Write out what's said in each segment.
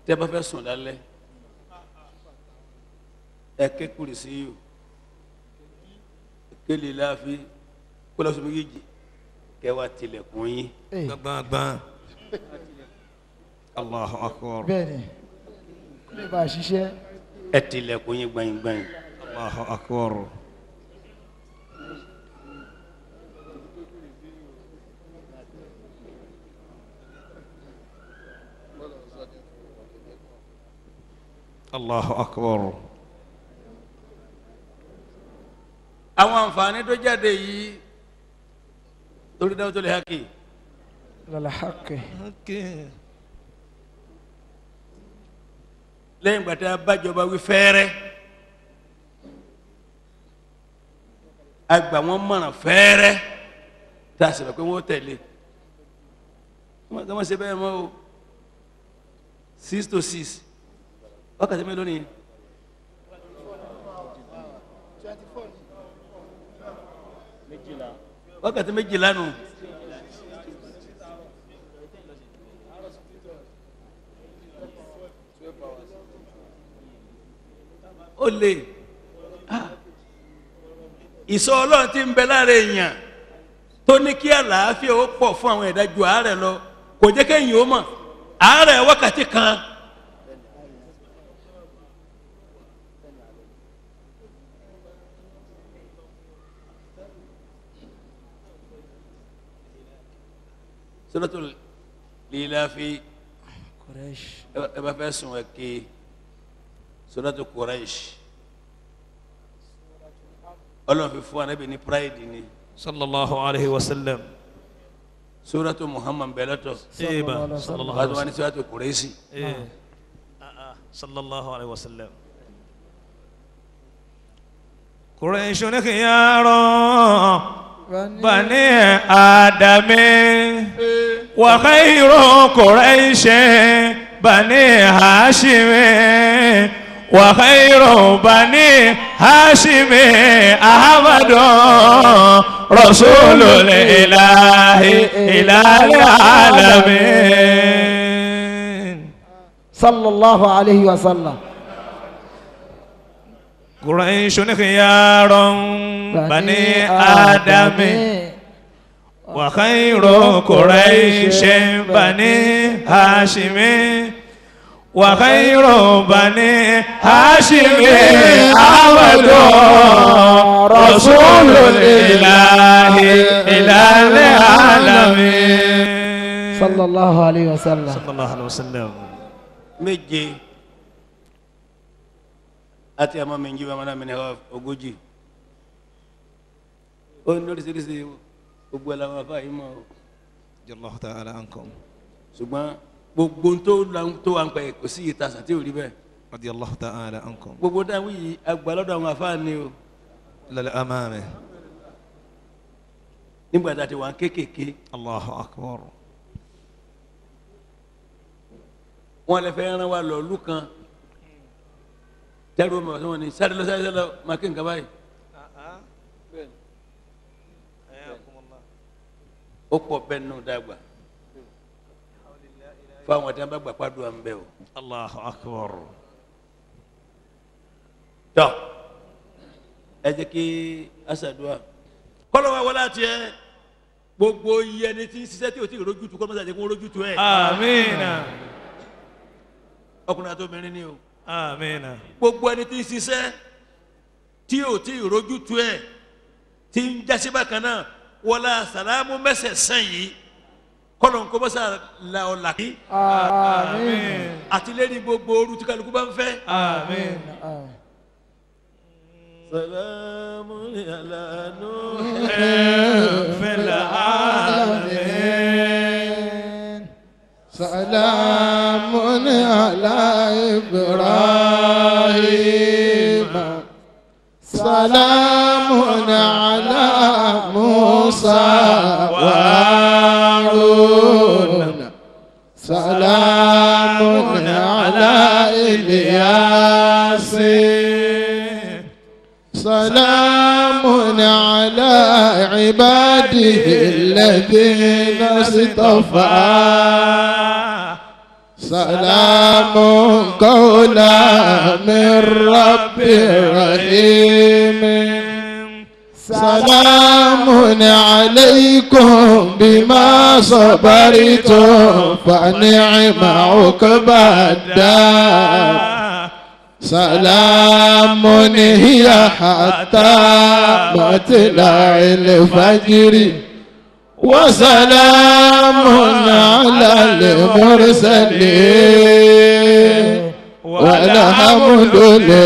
tẹ́ bá fẹ́ sùn lálẹ́ ẹ ké kùrìsí yìí kéle láàfin kólọ́sọ méjèèjì kẹwàá tilẹ̀kùn yín gbangban allahu akbar bẹ́ẹ̀ni kó lè bá a ṣiṣẹ́ ẹ tilẹ̀kùn yín gbanyin-gbanyin allahu akbar allahu akbar àwọn àǹfààní tó jáde yìí lórí dáwọ́ tó lè hákì lọ́la hakẹ́ lẹ́yìn ìgbà tí a bájọba wí fẹ́ẹ́rẹ́ a gbà wọ́n mọ̀ràn fẹ́ẹ́rẹ́ tá a sì rò pé wọ́n tẹ̀lé wọ́n kàn máa ṣe bẹ́ẹ̀ mọ́ o six to six wákàtí mélòó nìyẹn. wákàtí méjìlá nù. ó lè ah. ìsọ ọlọ́run tí ń bẹ lára èèyàn tó ní kí àlàáfíà ó pọ̀ fún àwọn ẹ̀dá ju àárẹ̀ lọ kò jẹ́ kéèyàn ó mọ̀ àárẹ̀ wákàtí kan suratul lilafi Quraysh ẹ bá fẹ́ sùn ẹ ké suratul Quraish ọlọ́run fi fún anabi ní pride ni sallallahu alayhi wa sallam suratul Muhammad bẹ̀lẹ́tọ̀ eba alaihi wasallam. sallallahu wàá tó wà alayhi ní suratul Quraishi Eh. Ah, ah. sallallahu alayhi wa sallam quraishun khiyara bani adami wa khayru quraish bani hashim wa khayru bani hashim ahmadu rasulul ilahi ilal alamin sallallahu alayhi wa sallam قريش خيار بني آدم وخير قريش بني هاشم وخير بني هاشم أحمد رسول الإله إلى العالمين sallallahu alayhi wa sallam صلى الله عليه وسلم méje àti àmọ́ mi ń jí bàmọ́ náà mi ní ọ ogójì ó ní oríṣiríṣi gbogbo ẹ̀ làwọn afáàyè mọ́ o رضي الله تعالى عنكم ṣùgbọ́n gbogbo tó la- tó wà ń pẹ́ kò sí yìí tasà tí ò rí bẹ́ẹ̀ رضي الله تعالى عنكم gbogbo dáhùn yìí àgbà lọ́dọ̀ àwọn afáà ni o للأمام nígbà tá a ti wà ń kéékèèké الله أكبر wọn lè fẹ́ rán wa lọ ìlú kan tẹ́rù mi ọ̀sán wọn ni sáré lọ sáré lọ máa kí nǹkan báyìí ó pọ̀ bẹ́ẹ̀ nù dàgbà fáwọn tí wọn bá gbà pàdùn à ń bẹ o. الله أكبر tọ́ ẹ jẹ́ kí aṣàdúrà kọ́lọ́wọ́ wọlé àti ẹ gbogbo iye ẹni tí ń ṣiṣẹ́ tí o ti rojú tu kọ́lọ́mọ́sá jẹ́ kó rojú tu ẹ̀ آمين ọkùnrin àti obìnrin ni o آمين gbogbo ẹni tí ń ṣiṣẹ́ tí o ti rojú tu ẹ̀ tí ń jásí bákan náà wọlé sàlámù mẹ́sẹ̀ sàn yìí kọ́lọ̀ ń kọ́mọ́sá la ọ̀ làkì àmín àti lẹ́ni gbogbo ooru tí kálukú bá ń fẹ́. آمين àmín. sàlámù alánú. في العالمين سلام على إبراهيم سلام على موسى وهارون سلام على إلياس سلام على عباده الذين اصطفى سلام قولا من رب رحيم سلام عليكم بما صبرتم فنعم عقبى الدار سلام هي حتى مطلع الفجر وسلام على المرسلين والحمد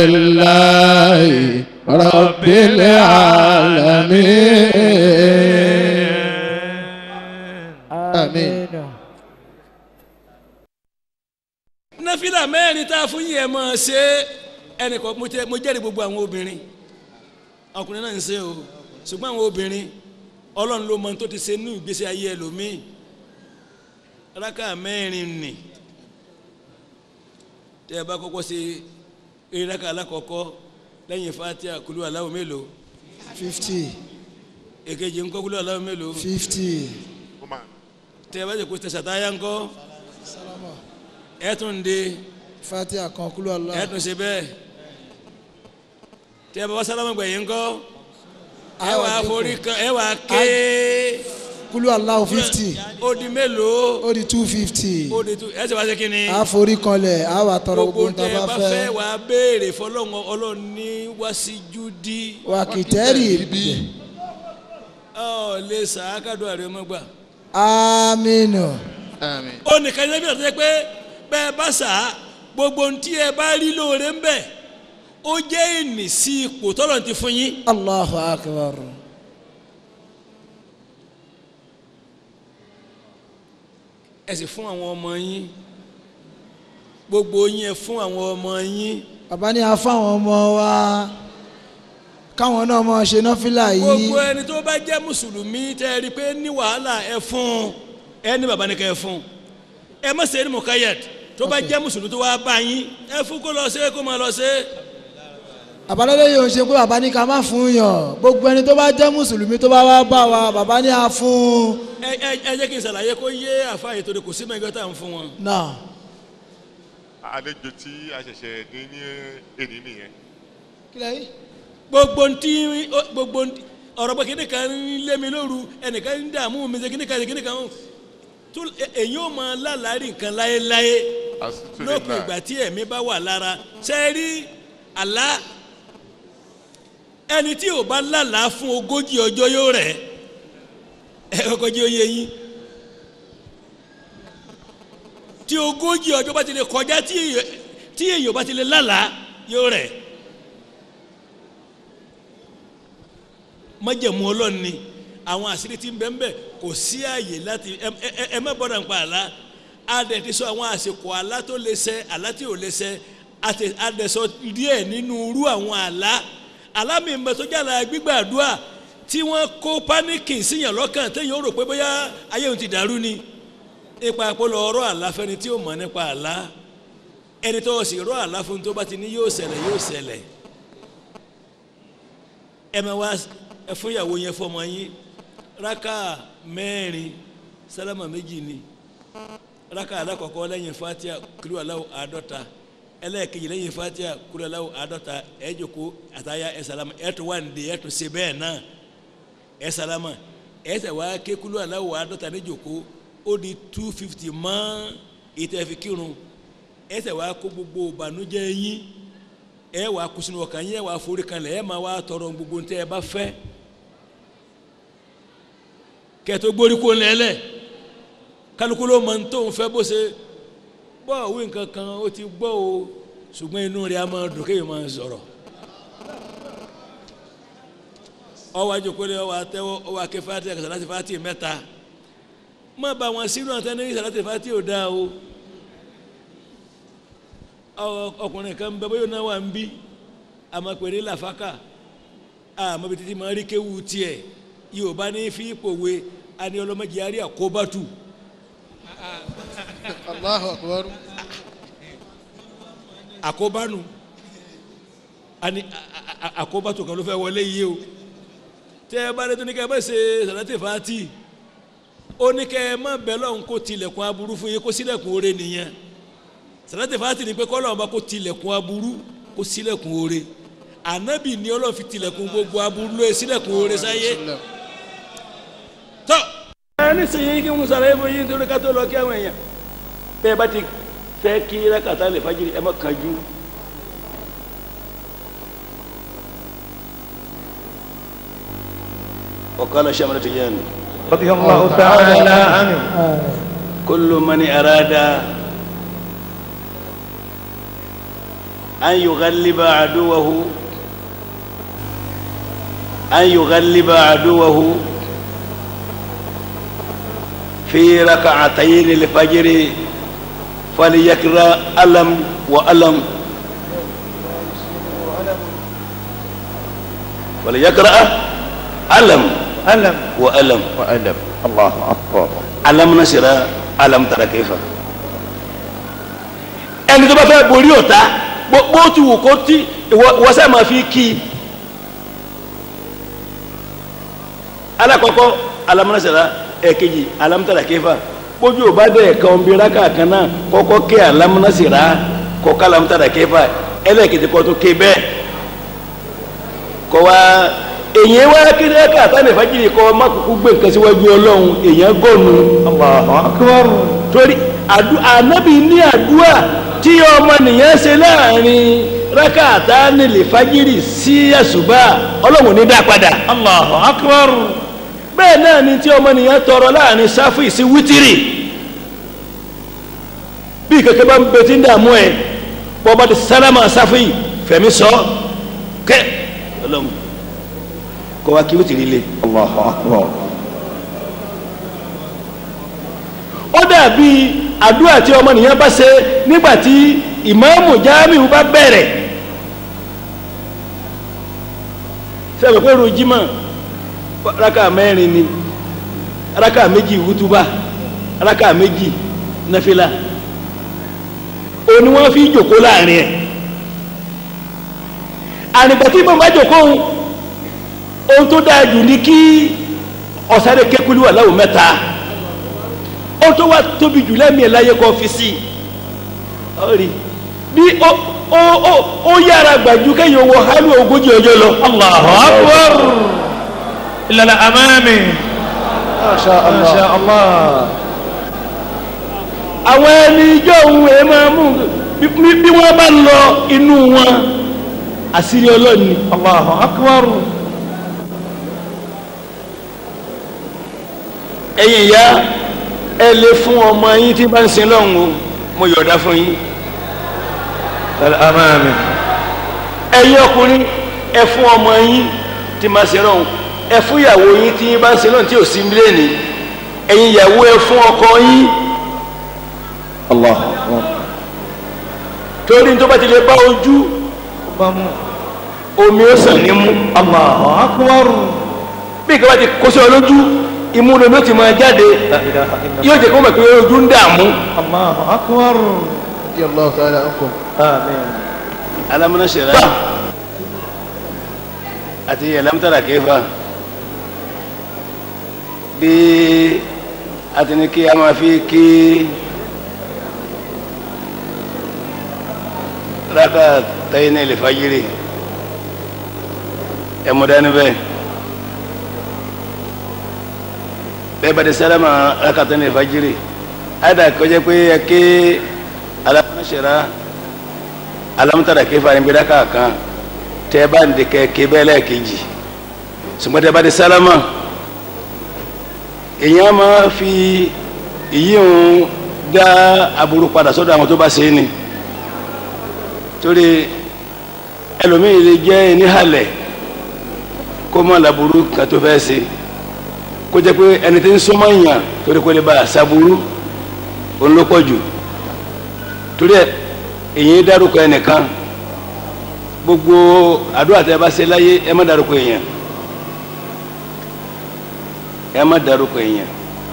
لله رب العالمين آمين náfìlà mẹ́rin tá a fún yìí ẹ̀ máa ṣe ẹnìkan mo tẹ- mo jẹ́rìí gbogbo àwọn obìnrin ọkùnrin náà ń ṣe o ṣùgbọ́n àwọn obìnrin ọlọ́run ló mọ ohun tó ti ṣe nínú ìgbésí ayé ẹlòmíì rákà mẹ́rin nì tẹ́ ẹ bá kọ́kọ́ ṣe eré rákà alákọ̀ọ́kọ́ lẹ́yìn fatia kúlú aláwọ̀ mélòó fifty èkejì ńkọ́ kúlú aláwọ̀ mélòó fifty tẹ́ ẹ bá ṣe kó tẹ̀sán táyà ńkọ́ ẹ̀ tún dé fatiha kan kúlú Allah ẹ̀ tún ṣe bẹ́ẹ̀ tẹ́ ẹ bá wá sálámù gbẹ̀yìn ńkọ́ ẹ wà á forí kan ẹ wà á ké kúlú Allah fifty ó di mélòó ó di two fifty ó di tu ẹ sì wá sí kínní a forí kanlẹ̀ a wà tọrọ gbogbo gbogbo tẹ nǹkan ẹ bá bá fẹ́ fẹ́ wà á béèrè fọlọ́run ọlọ́run ní wáṣíjú dí wà kìtẹ́rì bí ọ lè sàákàdùn àrẹ ọmọ gbà aminu آمين ó nìkan ní ẹbí ọ̀tọ́ pé bẹ́ẹ̀ bá sà á gbogbo ohun tí ẹ bá rí lóore ń bẹ̀ ó jẹ́ ìní sí ipò tọ́lọ̀ ti fún yín allahu akbar ẹ sì fún àwọn ọmọ yín gbogbo yín ẹ fún àwọn ọmọ yín bàbá ní a fáwọn ọmọ wa káwọn náà máa ṣe nọ́fìlà yìí gbogbo ẹni tó bá jẹ́ mùsùlùmí tẹ́ ẹ rí i pé ní wàhálà ẹ fún ẹ ní bàbá ní ká ẹ fún ẹ má ṣe ní mukayat tó bá jẹ́ mùsùlùmí tó wá bá yín ẹ fún kó lọ ṣe kó máa lọ ṣe àbálẹ́lẹ́ yìí ò ń ṣe pé bàbá ní ká má fún yàn gbogbo ẹni tó bá jẹ́ mùsùlùmí tó bá wá bá wa bàbá ní a fún ẹ ẹ ẹ jẹ́ kí n ṣàlàyé kó yé àfáàyè tó de kò sí mẹ́gẹ́ tá à ń fún wọn. náà àlejò tí a ṣẹ̀ṣẹ̀ dín ní èdè nìyẹn kílẹ̀ yìí gbogbo ntí gbogbo ntí ọ̀rọ̀ pé kíni kan ń lé mi lóru ẹnìkan ń dààmú mi ṣe kíni kan ṣe kíni kan tó èyí ò máa lálàárí nǹkan láéláé lópin ìgbà tí ẹ̀mí bá wà lára ṣe é rí àlá ẹni tí ò bá lálàá fún ogójì ọjọ́ yóò rẹ̀ ẹ kọ́kọ́ jẹ́ oyè yín tí ogójì ọjọ́ bá ti lè kọjá tí èyàn- tí èyàn bá ti lè lálàá yóò rẹ̀ májẹ̀mú ọlọ́run ni àwọn àṣírí tí ń bẹ ń bẹ kò sí àyè láti ẹ ẹ- ẹ má bọ́dọ̀ nípa àlá adẹ̀ ti sọ àwọn àsìkò àlá tó lè ṣẹ àlá tí ò lè ṣẹ àti- adẹ̀ sọ díẹ̀ nínú irú àwọn àlá àlá mi ń bẹ tó jàlá gbígbàdúrà tí wọ́n kó páníkì síyàn lọ́kàn téèyàn ó rò pé bóyá ayé òun ti dàrú ni ipa àpolọ ọ̀rọ̀ àlá fẹ́ni tí ó mọ̀ nípa àlá ẹni tó sì rọ àlá fún tó bá ti ní yóò ṣẹlẹ̀ yóò ṣẹlẹ̀ ẹ máa wá ẹ fún ìyàwó yẹn fọmọ yín raka mẹ́rin sálámà méjì ni raka alákọ̀ọ́kọ́ lẹ́yìn fatia kúrò aláwọ̀ àádọ́ta ẹlẹ́ẹ̀kejì lẹ́yìn fatia kúrò aláwọ̀ àádọ́ta ẹ jókòó àtàyà ẹ sálámà ẹ tó wà nídìí ẹ tó ṣe bẹ́ẹ̀ náà ẹ sálámà ẹ tẹ̀ wá ké kúrò aláwọ̀ àádọ́ta ní jókòó ó di two fifty mọ́ ìtẹ̀fi kírun ẹ tẹ̀ wá kó gbogbo ìbànújẹ́ yín ẹ wà kó sínú ọkàn yín ẹ wà forí kanlẹ̀ ẹ máa wá tọrọ gbogbo ntẹ ẹ bá fẹ́ kẹtó gbórí kó lẹ́lẹ̀ kálukú ló mọ tó ń fẹ́ bó ṣe bọ́ òwe nǹkan kan ó ti gbọ́ o ṣùgbọ́n inú rẹ̀ a máa dùn kéèyàn máa sọ̀rọ̀ ọwọ́ àjòkólé ọwọ́ àtẹwọ́ ọwọ́ akẹ́ fati àkàtà láti fati mẹ́ta má bá wọn sínú àtẹnudí sàláti fati ò dáa o ọ- ọkùnrin kan bẹ bóyá náà wà ń bí àmọ́ pèrè làfákà àmọ́ bí títí máa rí kéwu tiẹ̀ yorùbá ní fi pòwe àní ọlọ́mọdé àrí àkóbátù Allahu akbar. àkóbánu àní a- a- àkóbátù kan ló fẹ́ wọlé yìí o tẹ́ ẹ bá dé tó ní ká ẹ bá ṣe sàlátì fàátì ó ní ká ẹ má bẹ̀ lọ́hùn kó tilẹ̀kùn aburú fún yín kó sílẹ̀kùn oore nìyẹn sàlátì fàtì ni pé kọ́lọ́ ọba kó tilẹ̀kùn aburú kó sílẹ̀kùn oore ànábì ni ọlọ́run fi tilẹ̀kùn gbogbo aburú lóye sílẹ̀kùn oore sáyé tọ́. ẹ nísìnyí kí n sàlàyé fún yín torí ká tó lọ kí àwọn èèyàn bẹ́ẹ̀ bá ti fẹ́ kí rákàtà lè fajiri ẹ má kánjú. وقال شمرة تجان رضي الله تعالى عنه كل من أراد أن يغلب عدوه أن يغلب عدوه في ركعتين الفجر فليقرأ ألم وألم فليقرأ ألم ألم وألم وألم الله أكبر alam nasira alam tara kẹfà ẹni tó bá fẹ́ borí ọ̀tá bó bó ti wù kó tí wọ́sẹ̀ máa fi kí i alakọkọ alam nasira ẹ̀kejì alam tara kẹfà bójú ò bá dẹ̀ ẹ̀kan bí raka kan náà kọ́kọ́ ké alam nasira kọ́kọ́ alam tara kẹfà ẹlẹ́kejì kọ́ tó ké bẹ́ẹ̀ kọ́ wa èyàn wá kéde ẹ̀ka àtàlẹ̀ fàjìrì kọ́ má kúkú gbé nǹkan síwájú ọlọ́run èyàn gọ́nu الله أكبر torí àdú- ànábì ní àdúrà tí ọmọ nìyẹn ṣe láàrin rákàtà nílẹ̀ fàjìrì sí àṣùbà ọlọ́run ní dá padà الله أكبر bẹ́ẹ̀ náà ni tí ọmọ nìyẹn tọrọ láàrin sáfì sí wítìrì bí kẹ̀kẹ́ bá ń bẹ tí ń dààmú ẹ bọ́ba ti sálámà sáfì fẹ̀mí sọ kẹ́ ọlọ́run kọ́ wa kí wítìrì le. الله أكبر ó dàbí àdúrà tí ọmọnìyàn bá ṣe nígbà tí ìmáàmù jáàmù bá bẹ̀rẹ̀ sẹ́wọ̀n pé rojima raka mẹ́rin ni raka méjì wútúbà raka méjì nàfìlà òní wọ́n fi jòkó láàrin ẹ̀ ànìgbà tí ìmáàmù bá jòkó ohun ohun tó dáa jù ní kí ọ̀sáré kékulú wà láwùn mẹ́ta ó tó wá tóbi jù lẹ́mìí ẹ̀ láyé kọ́ fi sí i ọ rí bí ó ó ó ó yára gbàjú kẹ́yìn owó hálù ogójì ọjọ́ lọ. الله أكبر إلا الأمامي ما شاء ما الله شاء الله àwọn ẹni ijó òun ẹ̀ máa mú bí- bí bí wọ́n bá lọ inú wọn àṣírí ọlọ́ni. الله أكبر ẹ̀yin ìyá ẹ lè fún ọmọ yín tí bá ń sin lọ́hùn o mo yọ̀ọ̀dá fún yín. الأمامي ẹ̀yin ọkùnrin ẹ fún ọmọ yín tí máa sin lọ́hùn ẹ fún ìyàwó yín tí bá ń sin lọ́hùn tí ò sí mílíọ̀nù ẹ̀yin ìyàwó ẹ fún ọkọ yín. الله أكبر torí tó bá ti lè bá ojú omi ó sàn ní mú الله أكبر bí ìkàwé ti kó sí ọ lójú imú lomi ó ti máa jáde لا إله إلا yóò jẹ kó mọ̀ pé ojú ń dààmú. الله أكبر رضي الله تعالى عنكم آمين alamuna sera àti alamutara kéfà bí a ti ní kí a máa fi kí raka tayi ní ilifajiri ẹmúdání bẹ́ẹ̀ bẹ́ẹ̀ bá di sálámà raka tayi ní ilifajiri ayédà kọjá pé ẹ ké alamuna sera alamutara kefa ni bidaka kan tẹ bá ń dikẹ kebẹlẹ kejì ṣùgbọ́n tẹ bá di sálámà èèyàn máa fi ìyíhun dá aburú padà sọ́dọ̀ àwọn tó bá ṣe é ni torí ẹlòmíì lè jẹ́ ẹni halẹ̀ kó mọ̀ laburu kan tó fẹ́ ṣe kó jẹ́ pé ẹni tí ń súnmọ́ yàn torí kó lè bá a ṣàbúrú òun ló pọ̀ jù torí ẹ èyí dárúkọ ẹnìkan gbogbo àdúrà tẹ bá ṣe láyé ẹ má dárúkọ èèyàn ẹ má dárúkọ èèyàn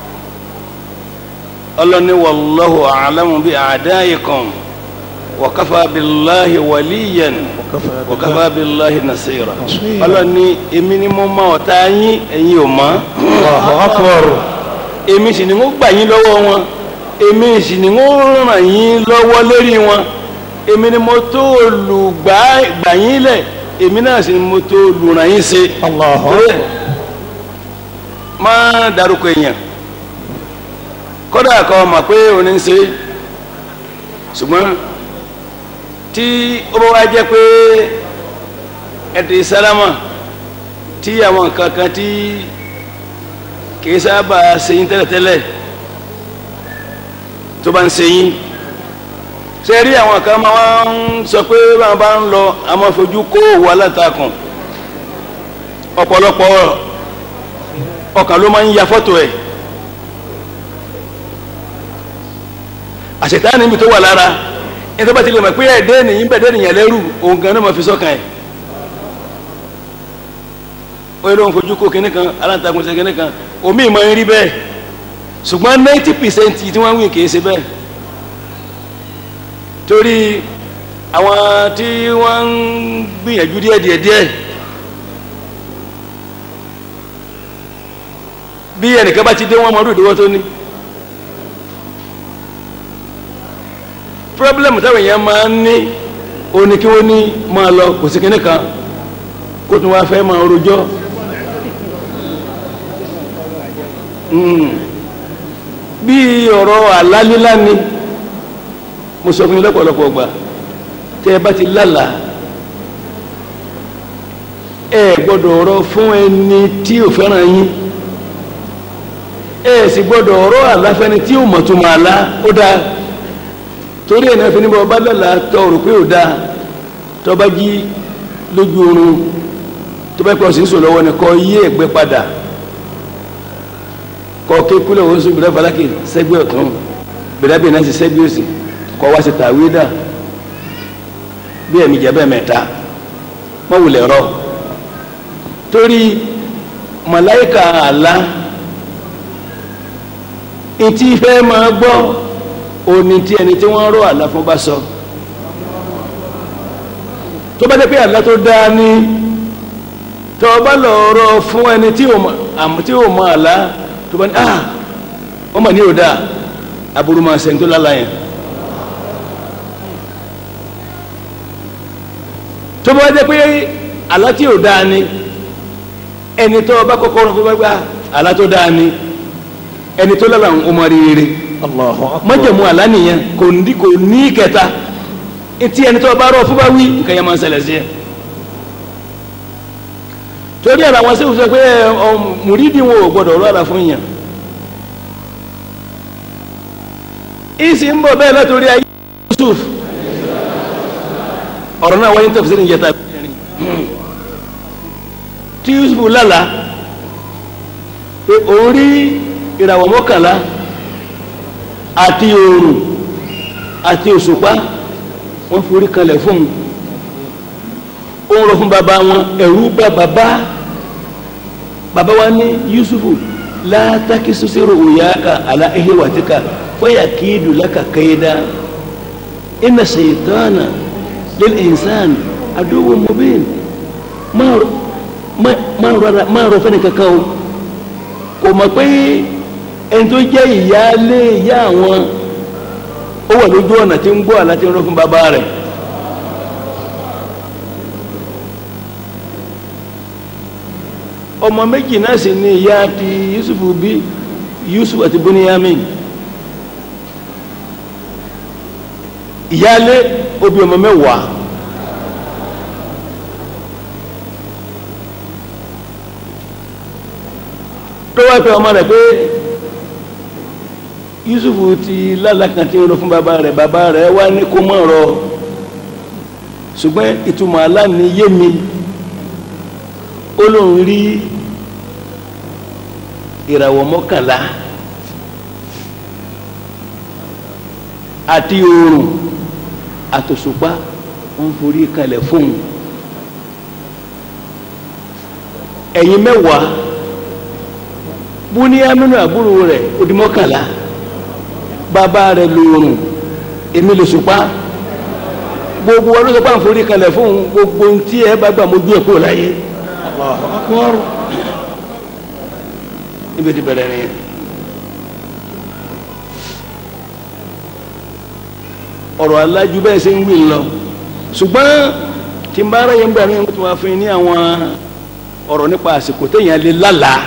ọlọ́ni wàlláhu àlámù bí àdáyìkan wàkàfà bíláhi wàlíyàn wàkàfà bíláhi nàṣírà ọlọ́ni èmi ni mo mọ ọ̀tá yín ẹ̀yin ò mọ̀ الله أكبر èmi sì ni mo gbà yín lọ́wọ́ wọn èmi sì ni wọ́n ràn yín lọ́wọ́ lórí wọn èmi ni mo tó olùgbà gbà yín lẹ̀ èmi náà sì ni mo tó olùràn yín ṣe. Allahu Bẹ́ẹ̀, má dárúkọ èèyàn kódà kọ́ mọ̀ pé òní ń ṣe ṣùgbọ́n tí ó bá wá jẹ́ pé ẹ̀dì sálámà tí àwọn nǹkan kan tí kìí sábà ṣe yín tẹ́lẹ̀tẹ́lẹ̀ tó bá ń ṣe yín ṣe rí àwọn kan máa ń sọ pé báwọn bá ń lọ a máa fojú kó òwò alátakùn ọ̀pọ̀lọpọ̀ ọkàn ló máa ń ya fọ́tò ẹ̀ àṣetá níbi tó wà lára ẹni tó bá ti lè mọ̀ pé ẹ̀dẹ́ nìyí bẹ̀dẹ́ nìyẹn lẹ́rù òun gan náà máa fi sọ́kàn ẹ̀ ó yẹ ló ń fojú kó kinní kan aláǹtakùn ṣe kinní kan omi ìmọ̀ ń rí bẹ́ẹ̀ ṣùgbọ́n ninety percent tí wọ́n ń wí kìí ṣe bẹ́ẹ̀ torí àwọn tí wọ́n ń gbìyànjú díẹ̀ díẹ̀ díẹ̀ bí ẹnìkan bá ti dé wọn mọ́rú ìdíwọ́ tó ní pírọ́blẹ́mù táwọn èèyàn máa ń ní ó ní kí wọ́n ní máa lọ kò sí kinní kan kó tún wá fẹ́ máa rojọ́ Mm. bí ọ̀rọ̀ àlálílá ni mo sọ fún yín lọ́pọ̀lọpọ̀ ọgbà tẹ́ ẹ bá ti lálàá ẹ gbọ́dọ̀ ọ̀rọ̀ fún ẹni tí ò fẹ́ràn yín ẹ sì gbọ́dọ̀ ọ̀rọ̀ àláfẹ́ni tí ò mọ̀ tó máa lá ó dáa torí ẹ̀ náà fi níbọ̀ bá lálàá tọ́ rò pé ò dáa tọ́ bá jí lójú oorun tó bá pọ̀ sí ń sọ lọ́wọ́ ni kọ́ yí ẹ̀gbẹ́ padà kọ́ ké kúlẹ̀ wọ́n sọ bìrẹ́ falaki sẹ́gbẹ́ ọ̀tún bìrẹ́ bìrẹ́ náà sì sẹ́gbẹ́ òsì kọ́ wá sí tàwídà bí ẹ̀mí jẹ́ bẹ́ẹ̀ mẹ́ta mọ́ wulẹ̀ rọ torí màláìka àlá etí fẹ́ máa gbọ́ òní tí ẹni tí wọ́n rọ àlá fún bá sọ tó bá dé pé àlá tó dáa ní tó bá lọ rọ fún ẹni tí ò mọ àlá tó bá ní ah wọ́n mọ̀ ní ò dáa aburú máa ṣe ń tó lálá yẹn tó bá jẹ́ pé àlá tí ò dáa ni ẹni tó bá kọ́kọ́ rọ fún bá gbá àlá tó dáa ni ẹni tó lálá ń ọmọ rere Allahu akbar májẹ̀mú àlá nìyẹn kò ní kò ní kẹta etí ẹni tó bá rọ fún bá wí nǹkan yẹn máa ń ṣẹlẹ̀ sí ẹ torí ẹ̀rọ àwọn sẹ́wọ̀n sọ pé ọ mùrídìí wọn ò gbọdọ̀ rọ́ra fún yàn ìsì ń bọ̀ bẹ́ẹ̀ látòrí ayé Yusuf ọ̀rọ̀ náà wáyé tafsir ní yẹta tí Yusuf lálàá pé òun rí ìràwọ̀ mọ́kànlá àti oòrùn àti òṣùpá wọ́n forí kalẹ̀ fún un ó ń rọ fún bàbá wọn ẹ̀rú bá bàbá bàbá wa ní yusufu látàkì sọ́sẹ́rò òyàkà àlà ehéwàtíkà fọ́yà kíìdù lákà kéèdá iná ṣètọ́nà lil insan àdúgbò mobin máa rọ fẹ́ni kankan o kò mọ̀ pé ẹni tó jẹ́ ìyáálé ìyá àwọn ó wà lójú ọ̀nà tí ń gbọ́ àlá tí ń rọ fún bàbá rẹ̀ ọmọ méjì náà sì ni ìyá ti yusuf bí yusuf àti buniyamin ìyáálé obì ọmọ mẹ́wàá tó wá pé ọmọ rẹ̀ pé yusuf ti lálàkàn tí ń rọ fún bàbá rẹ̀ bàbá rẹ̀ wá ní kó mọ̀ rọ ṣùgbọ́n ìtumọ̀ aláàní yé mi ó lóun rí ìràwọ̀ mọ́kànlá àti oòrùn àtòṣùpá wọ́n forí kalẹ̀ fún un ẹ̀yin mẹ́wàá búníámínú àbúrò rẹ̀ ó di mọ́kànlá bàbá rẹ̀ lóòrùn èmi lòṣùpá gbogbo wọn ló sọ pé à ń forí kalẹ̀ fún un gbogbo ohun tí ẹ bá gbà mójú ẹ̀ kúrò láyé akọrọ níbi tí bẹ̀rẹ̀ ni ọ̀rọ̀ alájú bẹ́ẹ̀ ṣe ń wí lọ ṣùgbọ́n tí n bá ara yẹn gbà mí mo tún wá fún yín ní àwọn ọ̀rọ̀ nípa àsìkò téèyàn lè lálàá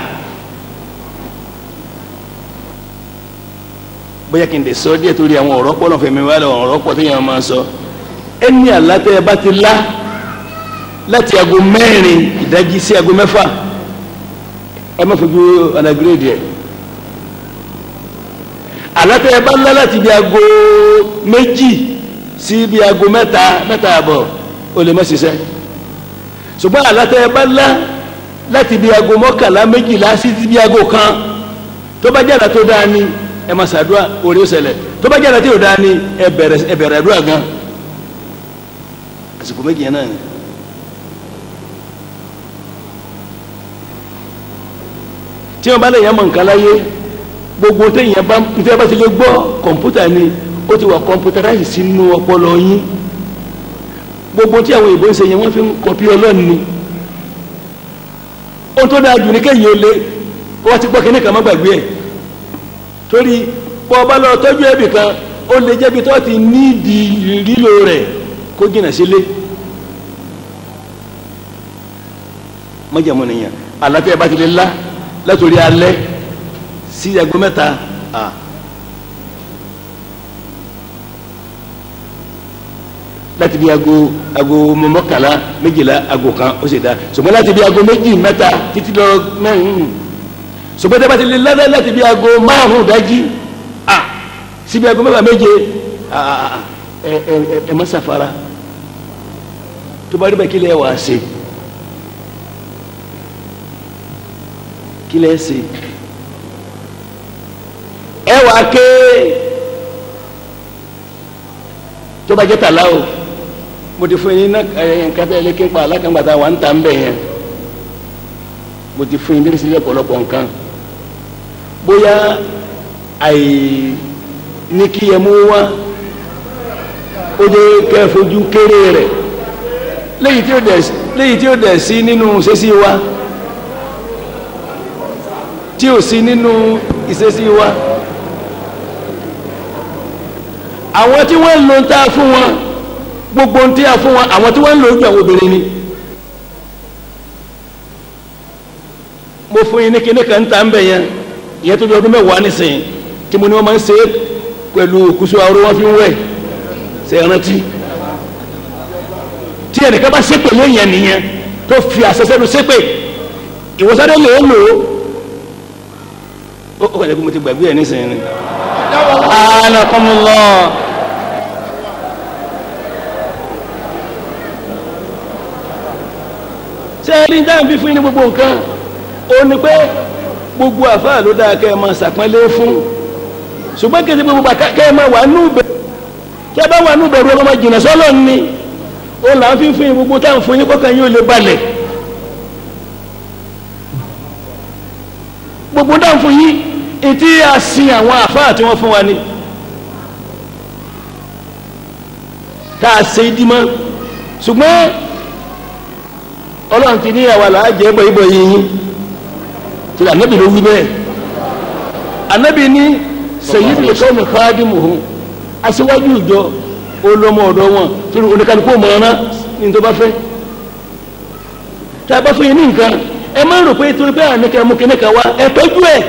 bóyá kí n lè sọ díẹ̀ torí àwọn ọ̀rọ̀ pọ̀ lọ́fẹ̀ẹ́ mi wá lọ ọ̀rọ̀ pọ̀ téèyàn máa sọ ẹni àlátẹ́ ẹ bá ti lá láti aago mẹ́rin ìdájí sí aago mẹ́fà ẹ má fojú anagrèdì ẹ̀ àlátẹ́ ẹ bá lá láti bí aago méjì sí bí aago mẹ́ta mẹ́ta àbọ̀ o lè má ṣiṣẹ́ ṣùgbọ́n àlátẹ́ ẹ bá lá láti bí aago mọ́kànlá méjìlá sí bí aago kan tó bá jàdá tó dáa ni ẹ má ṣàdúrà orí ó ṣẹlẹ̀ tó bá jàdá tó dáa ni ẹ bẹ̀rẹ̀ ẹ bẹ̀rẹ̀ àdúrà gan àsìkò méjì yẹn náà ni. tí wọn bá lè yàn mọ nǹkan láyé gbogbo téèyàn bá nítorí bá ti lè gbọ́ kọ̀ǹpútà ni ó ti wà kọ̀ǹpútàráìsì sínú ọpọlọ yín gbogbo tí àwọn ìbò ń ṣe yẹn wọ́n fi ń kọ̀pí ọlọ́ọ̀ni ni ohun tó dáa jù ní kéèyàn ó lé kó wá ti gbọ́ kíní kan má gbàgbé ẹ̀ torí bọ́ ọba lọ tọ́jú ẹbì kan ó lè jẹ́bi tó ti nídìí lílo rẹ̀ kó jìnà sílé mọ́jàmọ́ nìyẹn àlàáfíà bá ti lè lá látòrí alẹ́ sí aago mẹ́ta à láti bí aago aago mọ́kànlá méjìlá aago kan ó sì dá ṣùgbọ́n láti bí aago méjì mẹ́ta títí lọ mẹ́rin ṣùgbọ́n tí a bá ti lè lálẹ́ láti bí aago márùn-ún dájí à síbi aago mẹ́fà méje à ẹ ẹ ẹ má ṣàfara tó bá rí bẹ́ẹ̀ kí lè wà á ṣe. kí lẹ́ ṣe ẹ wà ké tó bá jẹ́ tàlá o mo ti fún yín ní nǹkan tẹ́ ẹ lé képa alákàngbàtà wà ń tà ń bẹ̀ yẹn mo ti fún yín ní sílẹ̀ pọ̀lọpọ̀ nǹkan bóyá àì ní kí ẹ mú wá ó jẹ́ kẹ́ ẹ fojú kéré rẹ̀ léyìí tí ó dẹ̀ léyìí tí ó dẹ̀ sí nínú ṣẹ́sí wa tí ò sí nínú ìṣesí wa àwọn tí wọ́n ń lo tá a fún wọn gbogbo tí a fún wọn àwọn tí wọ́n ń lo ojú àwọn obìnrin ni mo fún yín ní kíní kan tá ń bẹ̀ yẹn ìyẹn tó bí ọdún mẹ́wàá nísìnyí tí mo ní wọ́n máa ń ṣe é pẹ̀lú kùsù àrò wọn fi ń wẹ̀ ṣe é rántí tí ẹnìkan bá ṣépè lóyìn nìyẹn tó fi àṣẹṣẹ́ lu ṣépè ìwòsàn lè lò ó ó kọjá pé mo ti gbàgbé ẹ nísìnyí ni. anakumullah ṣé ẹ ní dáhùn bí fún yín ní gbogbo nǹkan ó ní pé gbogbo àfáà ló dáa kẹ́ ẹ máa ṣàpọ́nlé fún ṣùgbọ́n kí ẹ ti gbogbo bàtà kẹ́ ẹ máa wà nù bẹ̀rù kí ẹ bá wà nù bẹ̀rù ọlọ́mọ jìnnà sọ́lọ́ ni ó là ń fi fún yín gbogbo táwọn fún yín kọ́kàn yín ò lè balẹ̀ gbogbo dáhùn fún yín etí a sin àwọn àfáà tí wọ́n fún wa ni tá a ṣe dímọ́ ṣùgbọ́n ọlọ́run ti ní àwa là á jẹ́ bọ̀ ibọ̀ yìí yín tí ànábì ló wí bẹ́ẹ̀ ànábì ní sayyidul qawmi khadimuhum aṣíwájú ìjọ olómọ ọ̀dọ́ wọn torí oníkanukú mọ̀ọ́ná ní tó bá fẹ́ tá a bá fún yín ní nǹkan ẹ máa ń rò pé torí pé àníkẹ́ mú kíní kan wá ẹ tọ́jú ẹ̀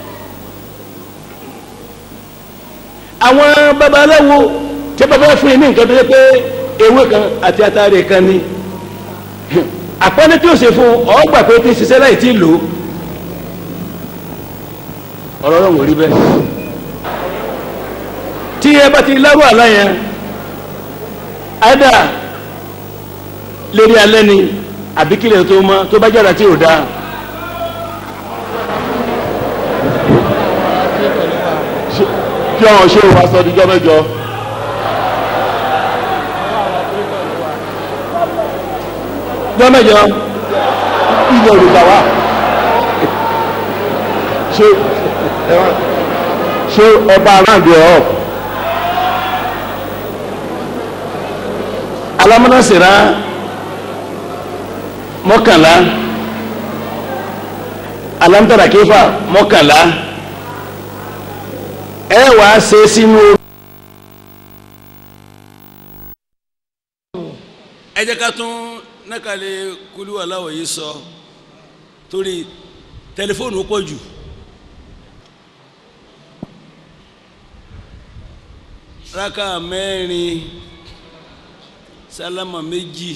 àwọn babaláwo tí bàbá fún yín ní nǹkan tó yẹ pé ewé kan àti atare kan ni àpọ́nlé tí ó ṣe fún ọgbà pé tí ṣiṣẹ́ láì tí ì lò ọ̀rọ̀ ọ̀rọ̀ wò rí bẹ́ẹ̀ tí ẹ bá ti lárú àlá yẹn àdá lérí alẹ́ ni àbí kílẹ̀ tó mọ́ tó bá jára tí ò dáa kí àwọn ṣé o wá sọ ọdún mẹ́jọ. jọ́mẹ́jọ ilẹ̀ òrùka wa ṣé ṣé ọba aráàlú ẹ̀ ọ́ alámúnásìrá mọ́kànlá alámútàrà kéfà mọ́kànlá ẹ wàá ṣe sínú ẹ jẹ́ ká tún nákàlẹ̀ kúlú aláwọ̀ yìí sọ torí tẹlifóònù pọ̀ jù raka mẹ́rin sálámà méjì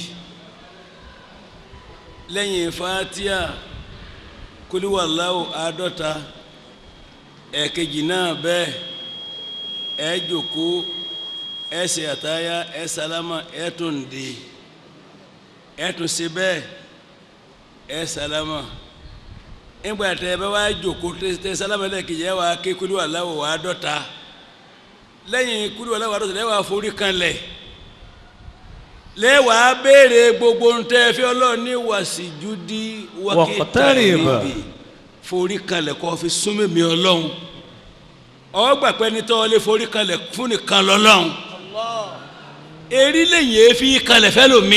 lẹ́yìn fatia kúlú aláwọ̀ àádọ́ta ẹ̀kejì náà bẹ́ẹ̀ ẹ jòkó ẹ ṣe àtàyà ẹ sálámà ẹ tún dé ẹ tún ṣe bẹ́ẹ̀ ẹ sálámà nígbà tẹ ẹ bá wá jòkó tẹ sálámà lẹ́ẹ̀kejì ẹ wá ké kúlú aláwọ̀ wá dọ́ta lẹ́yìn kúlú aláwọ̀ wá dọ́ta lẹ́wàá forí kanlẹ̀ lẹ́wàá béèrè gbogbo ntẹ́ fi ọlọ́ọ̀ni wàsíjúdí Waqtarib. níbi forí kanlẹ̀ kọ́ fi súnmọ́ mi ọlọ́run ọgbà pẹ́ ní tọ́ lé forí kanlẹ̀ fún nìkan lọ́lọ́run erí lẹ́yìn èéfì kanlẹ̀ fẹ́ lomi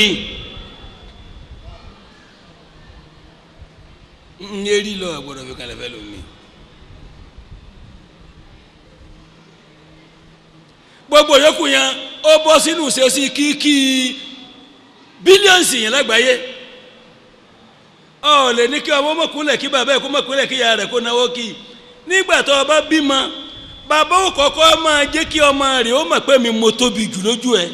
ń erí lọ gbọ́dọ̀ fi kanlẹ̀ fẹ́ lomi. gbogbo yòókù yẹn ó bọ́ sínú ìṣesí kíkí bílíọ̀nsì yẹn lágbàáyé ọ lè ní kí ọmọ mọ̀kúnlẹ̀ kí bàbá ẹ̀ kó mọ̀kúnlẹ̀ kí ìyá rẹ̀ kó náwó kí nígbà tó o bá bímọ bàbá ò kọ́kọ́ máa jẹ́ kí ọmọ rẹ̀ ó mọ̀ pé mi mo tóbi jù lójú ẹ̀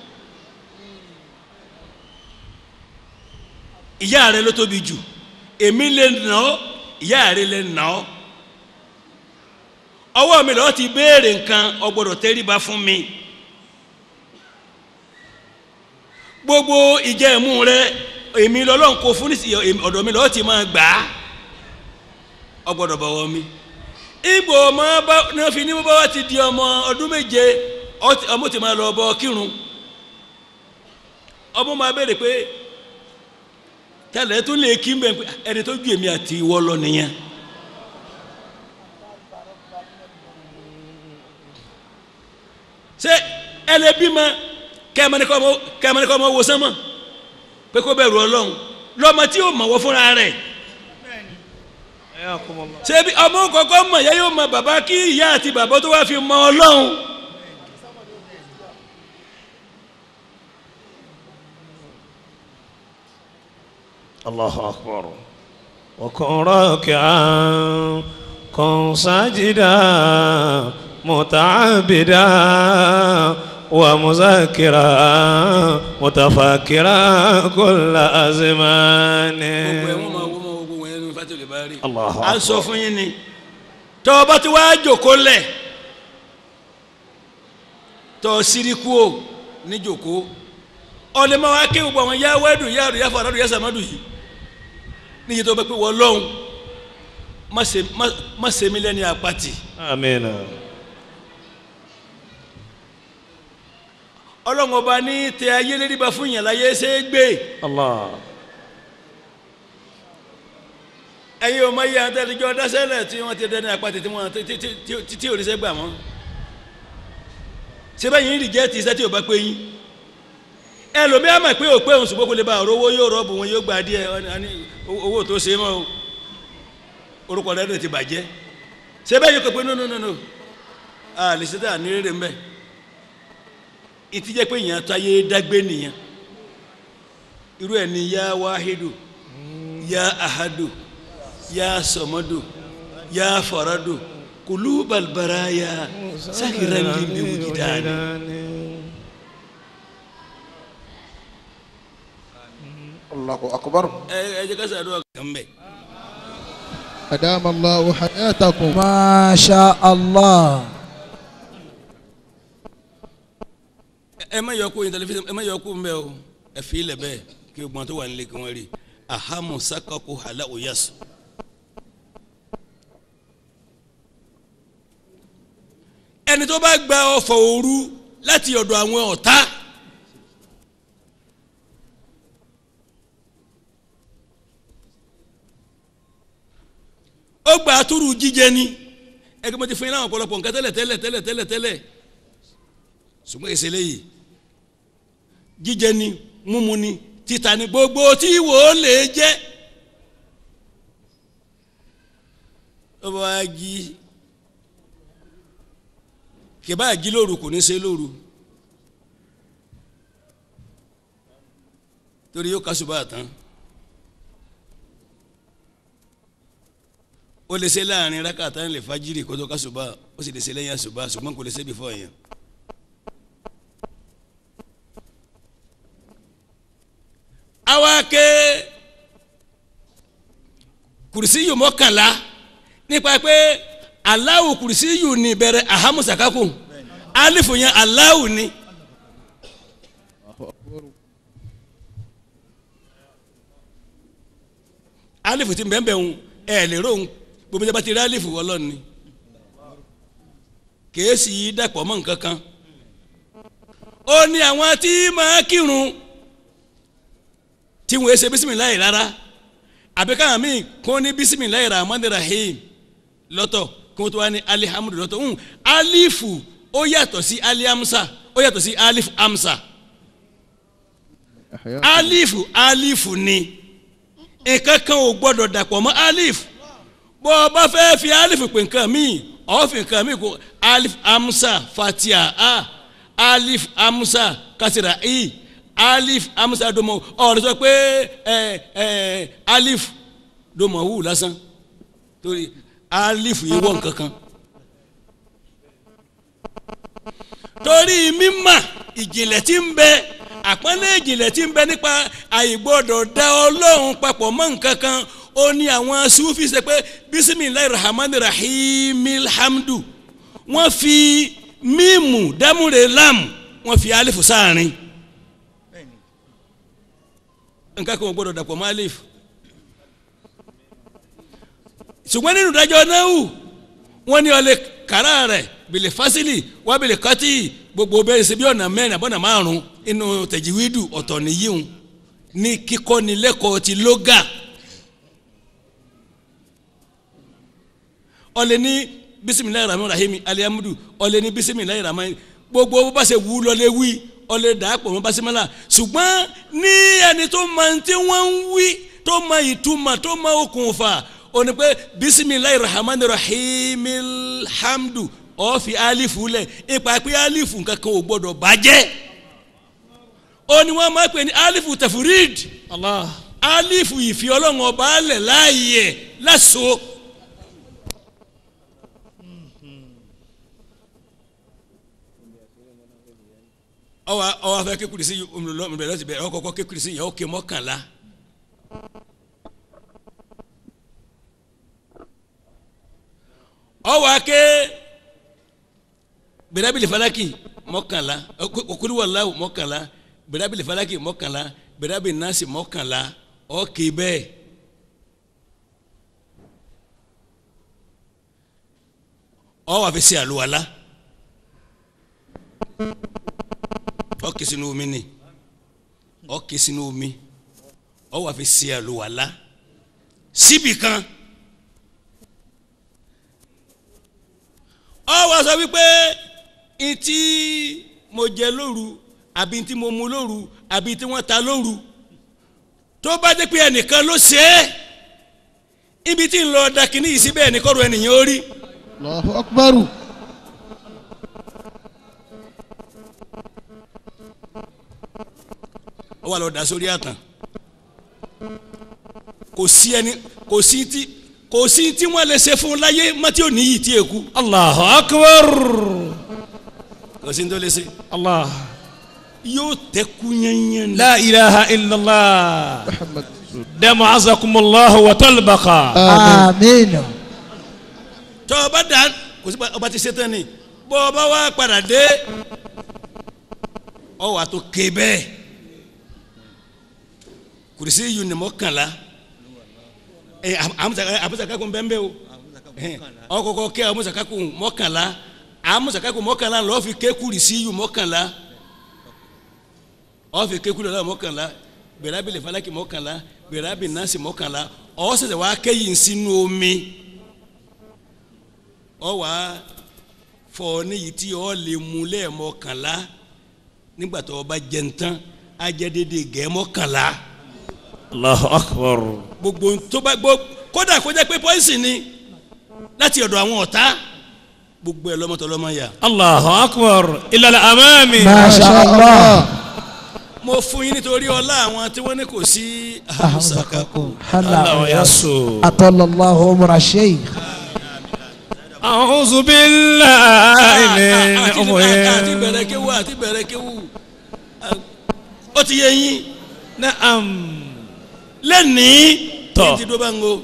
ìyá rẹ̀ ló tóbi jù èmi lè nà ọ́ ìyá rẹ̀ lè nà ọ́ ọwọ́ mi lọ́ọ́ ti béèrè nǹkan o gbọ́dọ̀ tẹríba fún mi gbogbo ìjẹ́mu rẹ èmi lọ́lọ́run kò fún nísìnyí èmi- ọ̀dọ̀ mi lọ́ọ́ ti máa gbà á o gbọ́dọ̀ bọ̀wọ̀ mi ìgbò ọmọ bá ní wọ́n fi ní bá wá ti di ọmọ ọdún méje ọ ti- ọmọ ti máa lọ bọ kírun ọmọ máa béèrè pé tẹ́lẹ̀ tó lè kí mbẹ́ pé ẹni tó ju èmi àti ìwọ lọ nìyẹn. ṣé ẹlẹ́bí ma kẹ́mẹ́nìkọ́ ọmọ wo sánmọ́ pé kó bẹ̀rù ọlọ́run lọ́mọ tí yóò mọ̀ wọ́ fúnra rẹ̀ Ayakumullah. ṣé bí ọmọ kọ̀ọ̀kan mọ̀ ìyá yóò mọ bàbá kí ìyá àti bàbá tó wá fi mọ ọlọ́run الله أكبر وكن راكعا كن ساجدا متعبدا ومذاكرا متفكرا كل أزمان gbogbo ẹ̀ wọ́n máa wọ́n máa gbogbo ẹ̀ nínú fátìlì bá rí Allahu à ń sọ Akbar. fún yín ni tọ́ ọ bá ti wá jòkó lẹ̀ tọ́ ọ síríkú o ní jòkó ọ̀lẹ́ máa wá ké gbogbo àwọn yá wẹ́dù yá àdù yá fàdádù yá sàmádù yìí níyì tó bá pé wọ́n lọ́hùn má ṣe- má- má ṣe mí lẹ́ni àpatì آمين ọlọ́run ọba ní tẹ ayé lérí bá fún yàn láyé ṣe é gbé الله ẹ̀yin ò mọ iye àwọn tẹ́lẹ̀jọ́ dásẹ́lẹ̀ tí wọ́n ti dẹ́ni àpatì tí wọ́n ti- ti- ti- ti- tí ò ní sẹ́ gbà mọ́ ṣé báyìí ń rìjẹ́tì iṣẹ́ tí ò bá pé yín ẹlòmíà mọ̀ pé ò pé òun ṣùgbọ́n kò lè ba ọ̀rọ̀ owó yóò rọ́ọ̀bù wọn yóò gba díẹ̀ wọn ni- a ní owó tó ṣe é mọ́ o orúkọ rẹ̀ ti bàjẹ́ ṣé báyìí kò pé no no no no a lè ṣe tá à ní rere mbẹ́ ìtìjẹ́ pé èèyàn tó ayé dágbé nìyẹn irú ẹ̀ ni yá wáhídù yá ahadu yá sọmọdù yá faradu kùlú balbaraya sákìrán líbi wùjìdáni. الله أكبر ẹ ẹ jẹ́ ká ṣàdúrà kan bẹ́ẹ̀. أدام الله حياتكم masha allah ẹ má yọ kó yin tẹlifíṣàn ẹ má yọ kó mbẹ o ẹ fi ilẹ̀ bẹ́ẹ̀ kí gbọ́n tó wà nílé kí wọ́n rí ahamu sakako hala oyasu. ẹni tó bá gba ọfọ̀ òru láti ọ̀dọ̀ àwọn ọ̀tá ó gba àtúrù jíjẹ ni ẹgbẹ́ mo ti fún yín láwọn ọ̀pọ̀lọpọ̀ nǹkan tẹ́lẹ̀ tẹ́lẹ̀ tẹ́lẹ̀ tẹ́lẹ̀ tẹ́lẹ̀ ṣùgbọ́n èsè léyìí jíjẹ ni múmu ni títà ni gbogbo tí wò ó lè jẹ́ ó bá wá jí kìbá jí lóru kò ní ṣe lóru torí yóò kásùbà tán ó lè ṣe láàrin rákàtà lè fajiri kó tó kásùbà ó sì lè ṣe lẹ́yìn àsùbà ṣùgbọ́n kò lè ṣe before yẹn. àwa ké kùrìsíyù mọ́kànlá nípa pé aláwù kùrìsíyù ní bẹ̀rẹ̀ ahamusakaku alifu yẹn aláwù ni. alifu ti bẹ́ẹ̀ bẹ́ẹ̀ ń ẹ̀ lè rò ń gbogbo ìjọba ti rí alifu ọlọ́run ni kèésì yìí dàpọ̀ mọ́ nǹkan kan ó ní àwọn tí máa kírun tí wọ́n ṣe bisimilayi rárá àbí káwọn míì kó ní bisimilayi rahman rahim lọ́tọ̀ kí wọ́n tó wá ní alihamudu lọ́tọ̀ ń alifu ó yàtọ̀ sí alihamsa ó yàtọ̀ sí alif amsa alifu alifu ni nǹkan kan ò gbọ́dọ̀ dàpọ̀ mọ́ alif bó o bá fẹ́ fi alif pè nǹkan míì ọ̀ fi nǹkan míì kó alif amsa fatia a alif amsa kasira i alif amsa domo ọ̀rọ̀ sọ pé ẹ ẹ alif domo wù lásán torí alif yìí wọ̀ nǹkan kan torí mímà ìjìnlẹ̀ tí ń bẹ àpọ́nlé ìjìnlẹ̀ tí ń bẹ nípa àìgbọ́dọ̀ dá ọlọ́run papọ̀ mọ́ nǹkan kan ó ní àwọn sufi ṣe pé bisimilayi rahman rahim alhamdu wọ́n fi mímù dámúre lam wọ́n fi alifu sáàrin nǹkan kan ò gbọ́dọ̀ dàpọ̀ mọ́ alif ṣùgbọ́n nínú ìdájọ́ náà wọ́n ní ọlẹ́ kàrá rẹ̀ bìlì fásílì wá bìlì kọ́tì gbogbo bẹ́ẹ̀ ṣe bí ọ̀nà mẹ́rin àbọ̀nà márùn-ún inú tẹ̀jìwídù ọ̀tọ̀ nìyíhun ní kíkọ́ ni lẹ́kọ̀ọ́ ti lóga ọlẹ́ ní bisimilayi rahman rahim alihamudu ọlẹ́ ní bisimilayi rahman gbogbo bó bá ṣe wú lọ́lẹ́ wí ọlẹ́ dàápọ̀ mọ́ basimala ṣùgbọ́n ní ẹni tó mọ tí wọ́n ń wí tó mọ ìtumọ̀ tó mọ okùnfà ó ní pé bisimilayi rahman rahim alhamdu ó fi alifu lẹ̀ ipa pé alifu kankan ò gbọ́dọ̀ bàjẹ́ ó ní wọ́n máa pè ní alifu tafurid Allah. alifu ìfi ọlọ́run ọba alẹ̀ láàyè láṣọ. ọwọ ọwọ afẹ kékeré sí ọmọlọmọbẹ lọsí bẹ ọkọ kọ kékeré sí yẹ ọkẹ mọ́kànlá. ọwọ ake bẹrẹbìlì falaki mọ́kànlá okuriwalawu mọ́kànlá bẹrẹbìlì falaki mọ́kànlá bẹrẹbìlì nasi mọ́kànlá ọkẹ bẹ́ẹ̀. ọwọ afẹ sí àlùwàlá ọkẹ sínú omi ni ọkẹ sínú omi ọwọ afẹ sí àlùwàlá síbì kan. ọ wá sọ wípé ntí mo jẹ lóru àbí ntí mo mu lóru àbí ntí wọ́n ta lóru tó bá dé pé ẹnìkan ló ṣe é ibi tí ń lọ dakini yìí síbẹ̀ ẹnìkọ́rọ̀ ẹnìyàn ó rí Allahu akbar. ó wà lọ da sórí àtàn kò sí ẹni kò sí tí kò sí tí wọ́n lè ṣe fún un láyé mọ́tí ò níyì tí èkú Allahu akbar. kò sí ní tó lè ṣe Allah. yóò tẹ́kú yẹnyẹn ni. La ilaha illallah. Muhammad. Damu azakumullahu wa talbaqa. àmín tọ́ ọba dà kò sí pa- ọba ti ṣe tán ni bọ́ ọba wa padà dé ọ wà tó ké bẹ́ẹ̀ kùrìsì yìí ni mọ́kànlá ẹ àmúṣàkákùn bẹ́ẹ̀ bẹ́ẹ̀ o ọkọ̀kọ̀ kẹ́ àmúṣàkákùn mọ́kànlá àmúṣàkákùn mọ́kànlá lọ́ọ́ fi ké kùrìsì yìí mọ́kànlá ọ́ fi ké kùrìsì yìí mọ́kànlá bẹ̀rẹ̀ abilẹ̀ falaki mọ́kànlá bẹ̀rẹ̀ abilẹ̀ nasi mọ́kànlá ọ́ sẹ̀sẹ̀ wá kẹ́yìn sínú omi ọ wá fọ níyì tí ọ lè mú lẹ́ẹ̀mọkànlá nígbà tó o bá jẹun tán á jẹ́ dédé gẹ̀ẹ́mọkànlá Allahu akbar. gbogbo tó bá gbó kódà kó jẹ́ pé pọ́ìsì ni láti ọ̀dọ̀ àwọn ọ̀tá gbogbo ẹ̀ lọ́mọtọ́ lọ́mọ yà. Allahu akbar. Ila al-amami. masha allah mo mo fún yín nítorí ọlá àwọn tí wọ́n ní kò sí àhùsàkàkù الله يسو أطل الله عمر الشيخ أعوذ بالله من àti أمور bẹ̀rẹ̀ kéwù àti bẹ̀rẹ̀ kéwù ó ti yé yín نعم lẹ́nìí Tọ́. ní ti dó bá ń go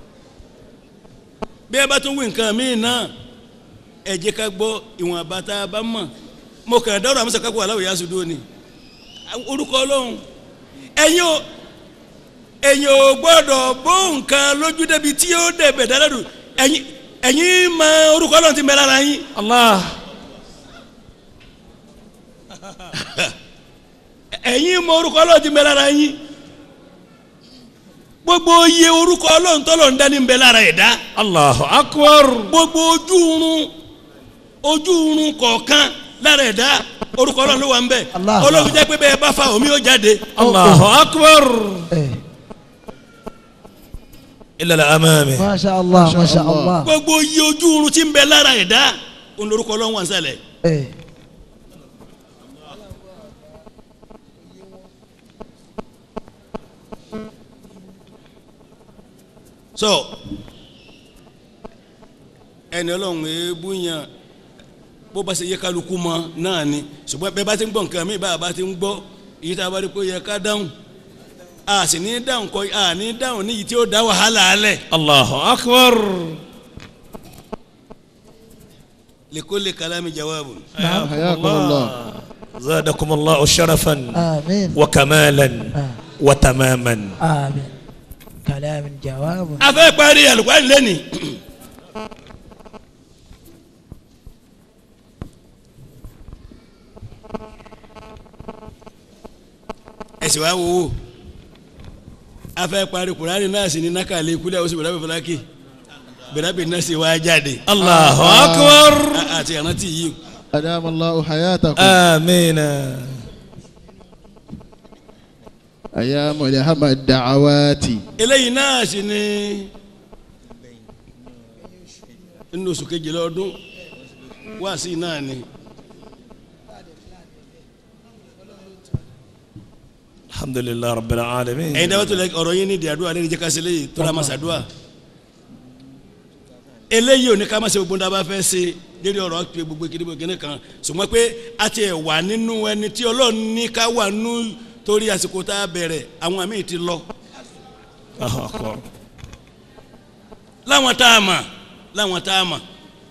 bí ẹ bá tún wí nǹkan míì náà ẹ jẹ́ ká gbọ́ ìwọ̀n àbáta bá mọ̀ mo kàn dáwọ́ àmúṣe kákó aláwọ̀ yá sùdó ni orúkọ ọlọ́run ẹ̀yin ò ẹ̀yin ò gbọ́dọ̀ bó nǹkan lójú débi tí ó dẹ̀bẹ̀ dáadáa ẹ̀yin ẹ̀yin mọ orúkọ ọlọ́run ti mẹ́ lára yín الله ẹ̀yin mọ orúkọ ọlọ́run ti mẹ́ lára yín gbogbo iye orúkọ ọlọ́run tọ́lọ̀ ń dání ń bẹ lára ẹ̀dá الله أكبر gbogbo ojú irun ojú irun kọ̀ọ̀kan lára ẹ̀dá orúkọ ọlọ́run ló wà ń bẹ Allah. ọlọ́run jẹ́ pé bẹ́ẹ̀ bá fa omi ó jáde الله أكبر إيه. إلى الأمام ما شاء الله ما شاء الله gbogbo iye ojú irun tí ń bẹ lára ẹ̀dá òun lorúkọ ọlọ́run wà ń sàlẹ̀ إيه. so ẹni ọlọ́run èébú yan bó bá ṣe yẹ kálukú mọ náà ni ṣùgbọ́n bẹ́ẹ̀ bá ti ń gbọ́ nǹkan mi bá a bá ti ń gbọ́ èyí tá a bá rí pé ó yẹ ká dáhùn a sì ní dáhùn kọ a ní dáhùn níyì tí ó dá wàhálà alẹ̀ الله أكبر likulli kalami jawabu حياكم الله زادكم الله شرفا آمين وكمالا آه. وتماما آمين كلام جواب a fẹ́ parí alùpàdé lẹ́nìí ẹ̀sìn wa wo wo a fẹ́ parí kurani náà sì ní nákàlẹ́ kúlẹ̀ oṣù bẹ̀rẹ̀ bẹ̀rẹ̀ fúlákì bẹ̀rẹ̀ bẹ̀rẹ̀ náà sì wá jáde الله أكبر A- àti ìrántí yìí أدام الله حياتكم آمين أيام لهم الدعوات eléyìí náà sì ní nínú oṣù kejìlá ọdún wáàsí náà ni. الحمد لله رب العالمين ẹ̀yin dábàá tó lẹ ọ̀rọ̀ yín ní ìdí àdúrà lẹ́yìn jẹ́ ká ṣe léyìí tó la máa ṣàdúrà eléyìí ò ní ká má ṣe gbogbo dábàá fẹ́ ṣe lérí ọ̀rọ̀ àti gbogbo kìnìún kìnìún kan ṣùgbọ́n pé a ti ẹ̀ wà nínú ẹni tí ọlọ́run ní ká wà nú torí àsìkò tá a bẹ̀rẹ̀ àwọn míì ti lọ الله أكبر láwọn tá a mà láwọn tá a mà.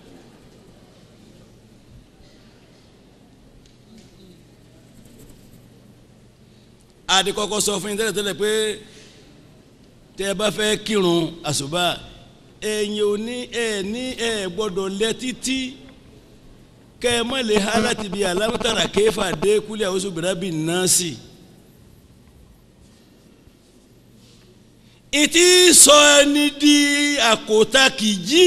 adi kọ́kọ́ sọ fún yín tẹ́lẹ̀tẹ́lẹ̀ pé tẹ́ ẹ bá fẹ́ kírun àṣùbà ẹ̀yin ò ní ẹ̀ ní ẹ̀ gbọ́dọ̀ lẹ títí kẹ́ ẹ má lè ha láti bí alámútàrà kéfà dé kúlẹ̀ àwọn oṣù bìrábì náà sí. ìtì sọ ẹni di àkótá kìjí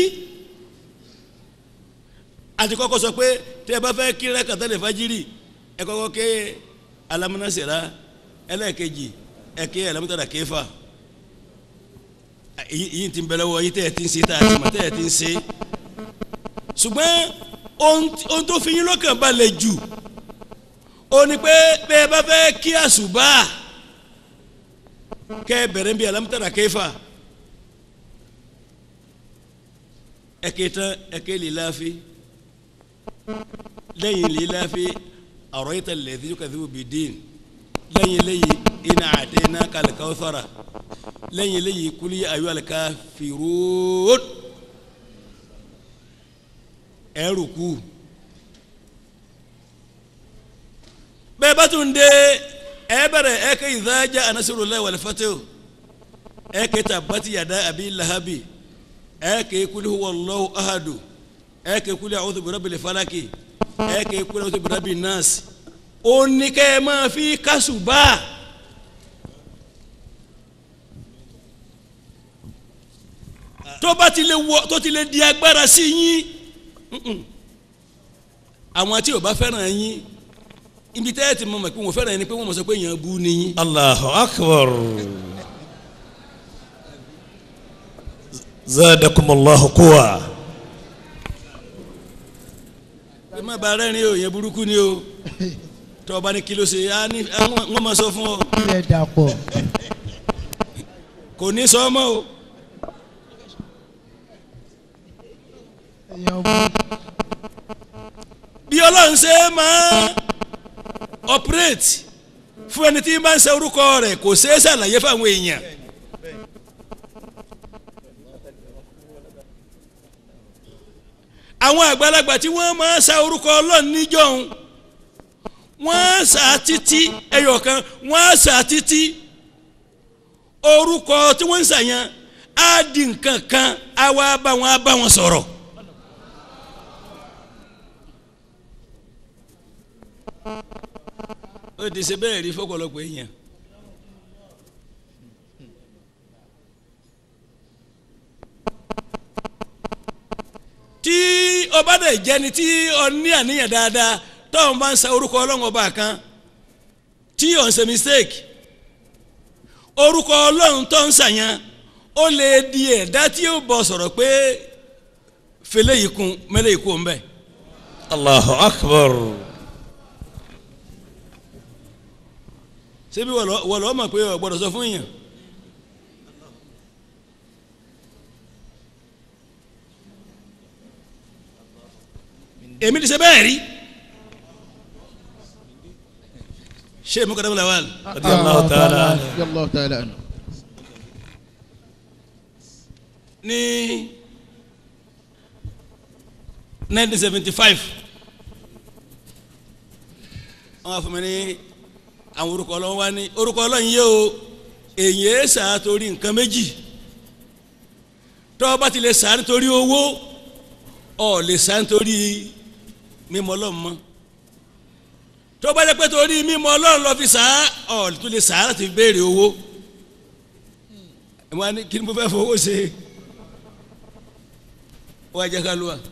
àti kọ́kọ́ sọ pé tẹ́ ẹ bá fẹ́ kí rẹ́kàtà lè fajiri ẹ kọ́kọ́ ké alámúnásẹ̀rá ẹlẹ́ẹ̀kejì ẹ ké alámútàrà kéfà èyí èyí ti ń bẹ lọ́wọ́ yìí tẹ́ ẹ ti ń ṣe tá a ti mọ̀ tẹ́ ẹ ti ń ṣe ṣùgbọ́n ohun tí- ohun tó fi yín lọ́kàn balẹ̀ jù ó ní pé bẹ́ẹ̀ bá fẹ́ kí àṣùbà kẹ́ ẹ bẹ̀rẹ̀ bí alámútàrà kéfà ẹ ké tán ẹ ké líláfi lẹ́yìn líláfi ọ̀rọ̀ yìí tẹ̀ lẹ́yìn tó kàdé òbí dín lẹ́yìn lẹ́yìn iná àti iná kàlùkàwọ́ sọ̀rọ̀ lẹ́yìn lẹ́yìn kúlí ayọ́ àlùkà fìrúùt ẹrù kú bẹ́ẹ̀ bá tún dé ẹ bẹ̀rẹ̀ ẹ kẹ́ ìdájà anasirullahi wal fatih ẹ kẹ́ tabati yada abi lahabi ẹ kẹ́ kúlí huwallahu ahadu ẹ kẹ́ kúlí a'udhu birabbil falaki ẹ kẹ́ kúlí a'udhu birabbin nas ó ní kẹ́ ẹ máa fi kásùbà. tó bá ti lè wọ tó ti lè di agbára sí yín mm-mm. àwọn tí ò bá fẹ́ràn yín ibi tẹ́ ẹ ti mọ̀ mọ̀ pé wọ́n fẹ́ràn yín ni pé wọ́n mọ̀ sọ pé èèyàn bú ni yín. الله أكبر زادكم الله قوة ẹ má ba rẹ́rìn o èèyàn burúkú ni o tọ́ ọba ní kí ló ṣe á ní á wọ́n wọ́n máa sọ fún ọ ilẹ̀ dàpọ̀ kò ní sọ ọmọ o èèyàn bú bí ọlọ́run ṣe máa operate fún ẹni tí máa ń ṣe orúkọ rẹ̀ kò ṣeé ṣàlàyé fáwọn èèyàn. àwọn àgbàlagbà tí wọ́n máa ń sa orúkọ ọlọ́run níjọ́hun wọ́n á sà á títí ẹyọ̀kan wọ́n á sà á títí orúkọ tí wọ́n ń sàyàn á di nǹkan kan á wá bá wọn á bá wọn sọ̀rọ̀. ó ti ṣe bẹ́ẹ̀ rí fọ́pọ̀lọpọ̀ èèyàn. tí ọba dẹ̀ jẹ́ni tí ọ ní àníyàn dáadáa tọ́hún bá ń sa orúkọ ọlọ́run ọba kan tí ò ń ṣe mistake orúkọ ọlọ́run tó ń ṣàyàn ó lè di ẹ̀dá tí ó bọ̀ sọ̀rọ̀ pé fẹlẹ́ yìí kun mẹ́lẹ́ yìí kún bẹ́ẹ̀. Allahu akbar. ṣebí wọ́n lọ́ mọ̀ pé o gbọ́dọ̀ sọ fún yàn. èmi ti ṣe bẹ́ẹ̀ rí ṣé èmi kọ́dọ̀ múlẹ̀ wà lù. Radiyallahu ta'ala anhu. radiyallahu ta'ala anhu. ní nineteen seventy five wọ́n á fún mi ní àwọn orúkọ ọlọ́run wá ní orúkọ ọlọ́run yé o èyí ẹ̀ sà á torí nǹkan méjì tọ́ ọ bá ti lè sà á nítorí owó ọ lè sà á nítorí mímọ́ ọlọ́run mọ́ tọ́ ọ bá jẹ́ pé torí mímọ́ ọlọ́run lọ fi sà á ọ tó lè sà á láti béèrè owó ẹ̀ wọ́n á ní kí ni mo fẹ́ fowó ṣe wọ́n á jẹ́ ká lù wá.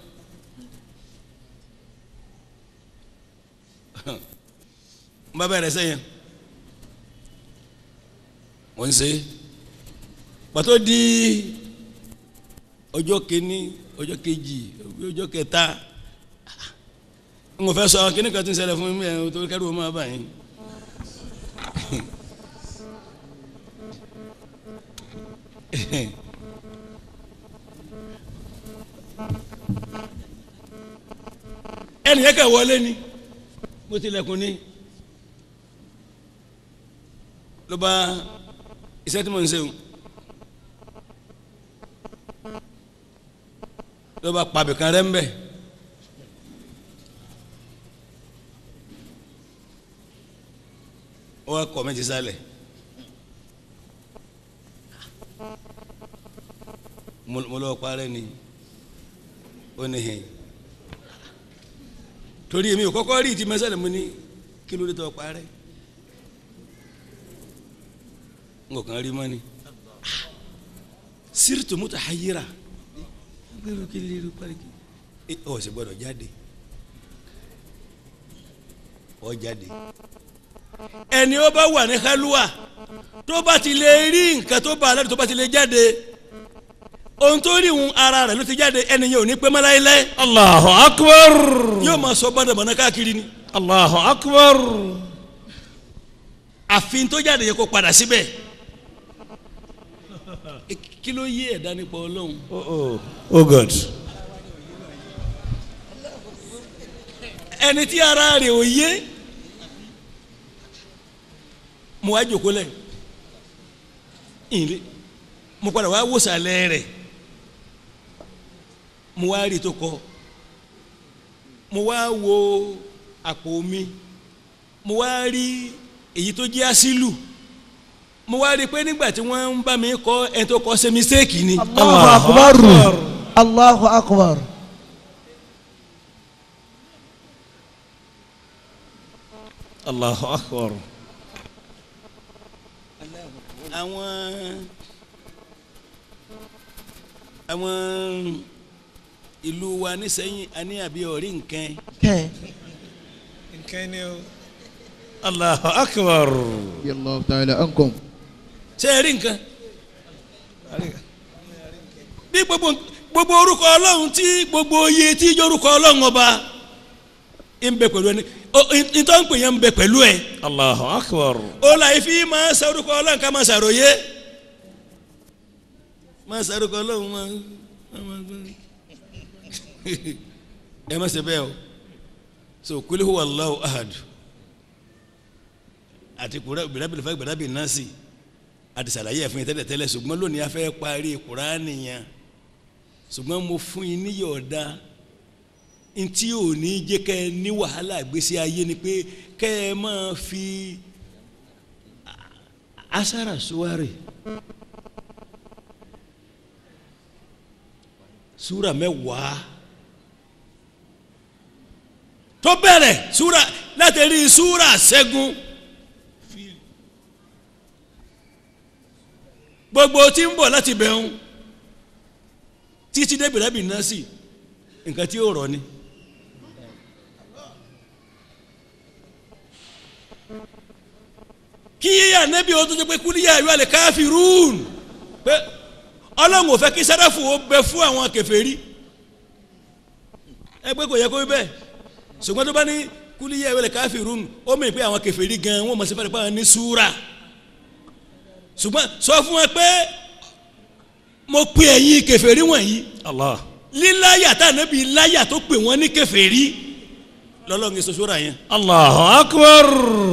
n bá bẹ̀rẹ̀ sẹ́yìn wọ́n ń ṣe pàtó di ọjọ́ kìíní ọjọ́ kejì ọjọ́ kẹta n kò fẹ́ sọ kíní kan tí ń ṣẹlẹ̀ fún mi ẹ̀ tó kẹ́rù ọmọ bá yín. ẹnì yẹn kẹ wọlé ni mo tilẹ̀kùn ni ló bá iṣẹ́ tí mo ń ṣe o ló bá pàbí kan rẹ́ ń bẹ̀ ó wá kọ́ mi ti sálẹ̀ mo mo lọ́ọ́ parẹ́ ni ó ní hìn torí èmi ò kọ́kọ́ rí ìtì mẹ́sàlẹ̀ mo ní kí ló dé tó parẹ́ n kò kàn rí mọ́ ni siritu muta hayira gbẹrù kí lè rí parí kí ẹ ọ sì gbọ́dọ̀ jáde ọ jáde ẹni ó bá wà ní halluwa tó bá ti lè rí nǹkan tó bá alẹ́ tó bá ti lè jáde ohun tó rí ohun ara rẹ̀ ló ti jáde ẹni yẹn ò ní pẹ́ mọ́ láéláé Allahu akbar. yóò máa sọ bọ́dọ̀bọ̀nà káàkiri ni Allahu akbar. àfin tó jáde yẹ kó padà síbẹ̀ E, kí ló yé ẹ̀dá nípa ọlọ́run Oh, oh. oh God. ẹni tí ara rẹ̀ ò yé mo wá jòkó lẹ̀ ìlé mo padà wá wòsàlẹ̀ rẹ̀ mo wá rí tó kọ mo wá wo àpò mi mo wá rí èyí tó jẹ́ àsìlù mo wá rí i pé nígbà tí wọ́n ń bá mi kọ́ ẹni tó kọ́ ṣe mistake ni Allahu akbar Allahu akbar Allahu akbar. àwọn àwọn ìlú wa nísẹ́yìn àní àbí ọ̀rí nǹkan kẹ́ nǹkan ni o. Allahu akbar. radiyallahu ta'ala ankum. ṣé ẹ rí nǹkan bí gbogbo gbogbo orúkọ ọlọ́run tí gbogbo oyè tí ijó orúkọ ọlọ́run ọba ń bẹ pẹ̀lú ẹni nítorí ń pè yẹn ń bẹ pẹ̀lú ẹ̀ Allahu akbar. ó la ifi máa sàrúkọ ọlọ́run ká máa sàròyé máa sàrúkọ ọlọ́run máa ẹ má ṣe bẹ́ẹ̀ o so kuli huwa Allahu ahad àti kura bìrẹ́bìrẹ́ fẹ́ gbẹ̀dábì násì àti sàlàyé ẹ̀fún yẹn tẹ́lẹ̀ tẹ́lẹ̀ ṣùgbọ́n lónìí a fẹ́ parí kuraani yẹn ṣùgbọ́n mo fún yín níyọ̀ ọ̀dà ntí ò ní jẹ́ kẹ́ ẹ ní wàhálà gbèsè ayé ni pé kẹ́ ẹ máa fi asara suwari sura mẹ́wàá tó bẹ̀rẹ̀ sura láti rí sura ṣẹ́gun gbogbo tí ń bọ̀ láti bẹ̀rù títí débi rẹ́bì náà sí nǹkan tí ó rọ̀ ni. kí yíyá nẹ́bí o tó ṣe pé kúlíyà ìwé àlẹ́ káfírún pé ọlọ́run ò fẹ́ kí sẹ́dáfù ó bẹ fún àwọn kèfèrí ẹ pé kò yẹ kó rí bẹ́ẹ̀ ṣùgbọ́n tó bá ní kúlíyà ìwé àlẹ́ káfírún ó mìíràn pé àwọn kèfèrí gan wọ́n mọ̀ sí fẹ́ẹ́ pé àwọn ní súra ṣùgbọ́n sọ fún wọn pé mo pe ẹ̀yin kèfèrí wọ̀nyí Allah. líláyà tá ànábì láyà tó pè wọ́n ní kèfèrí lọ́lọ́run èso sóra yẹn Allahu akbar.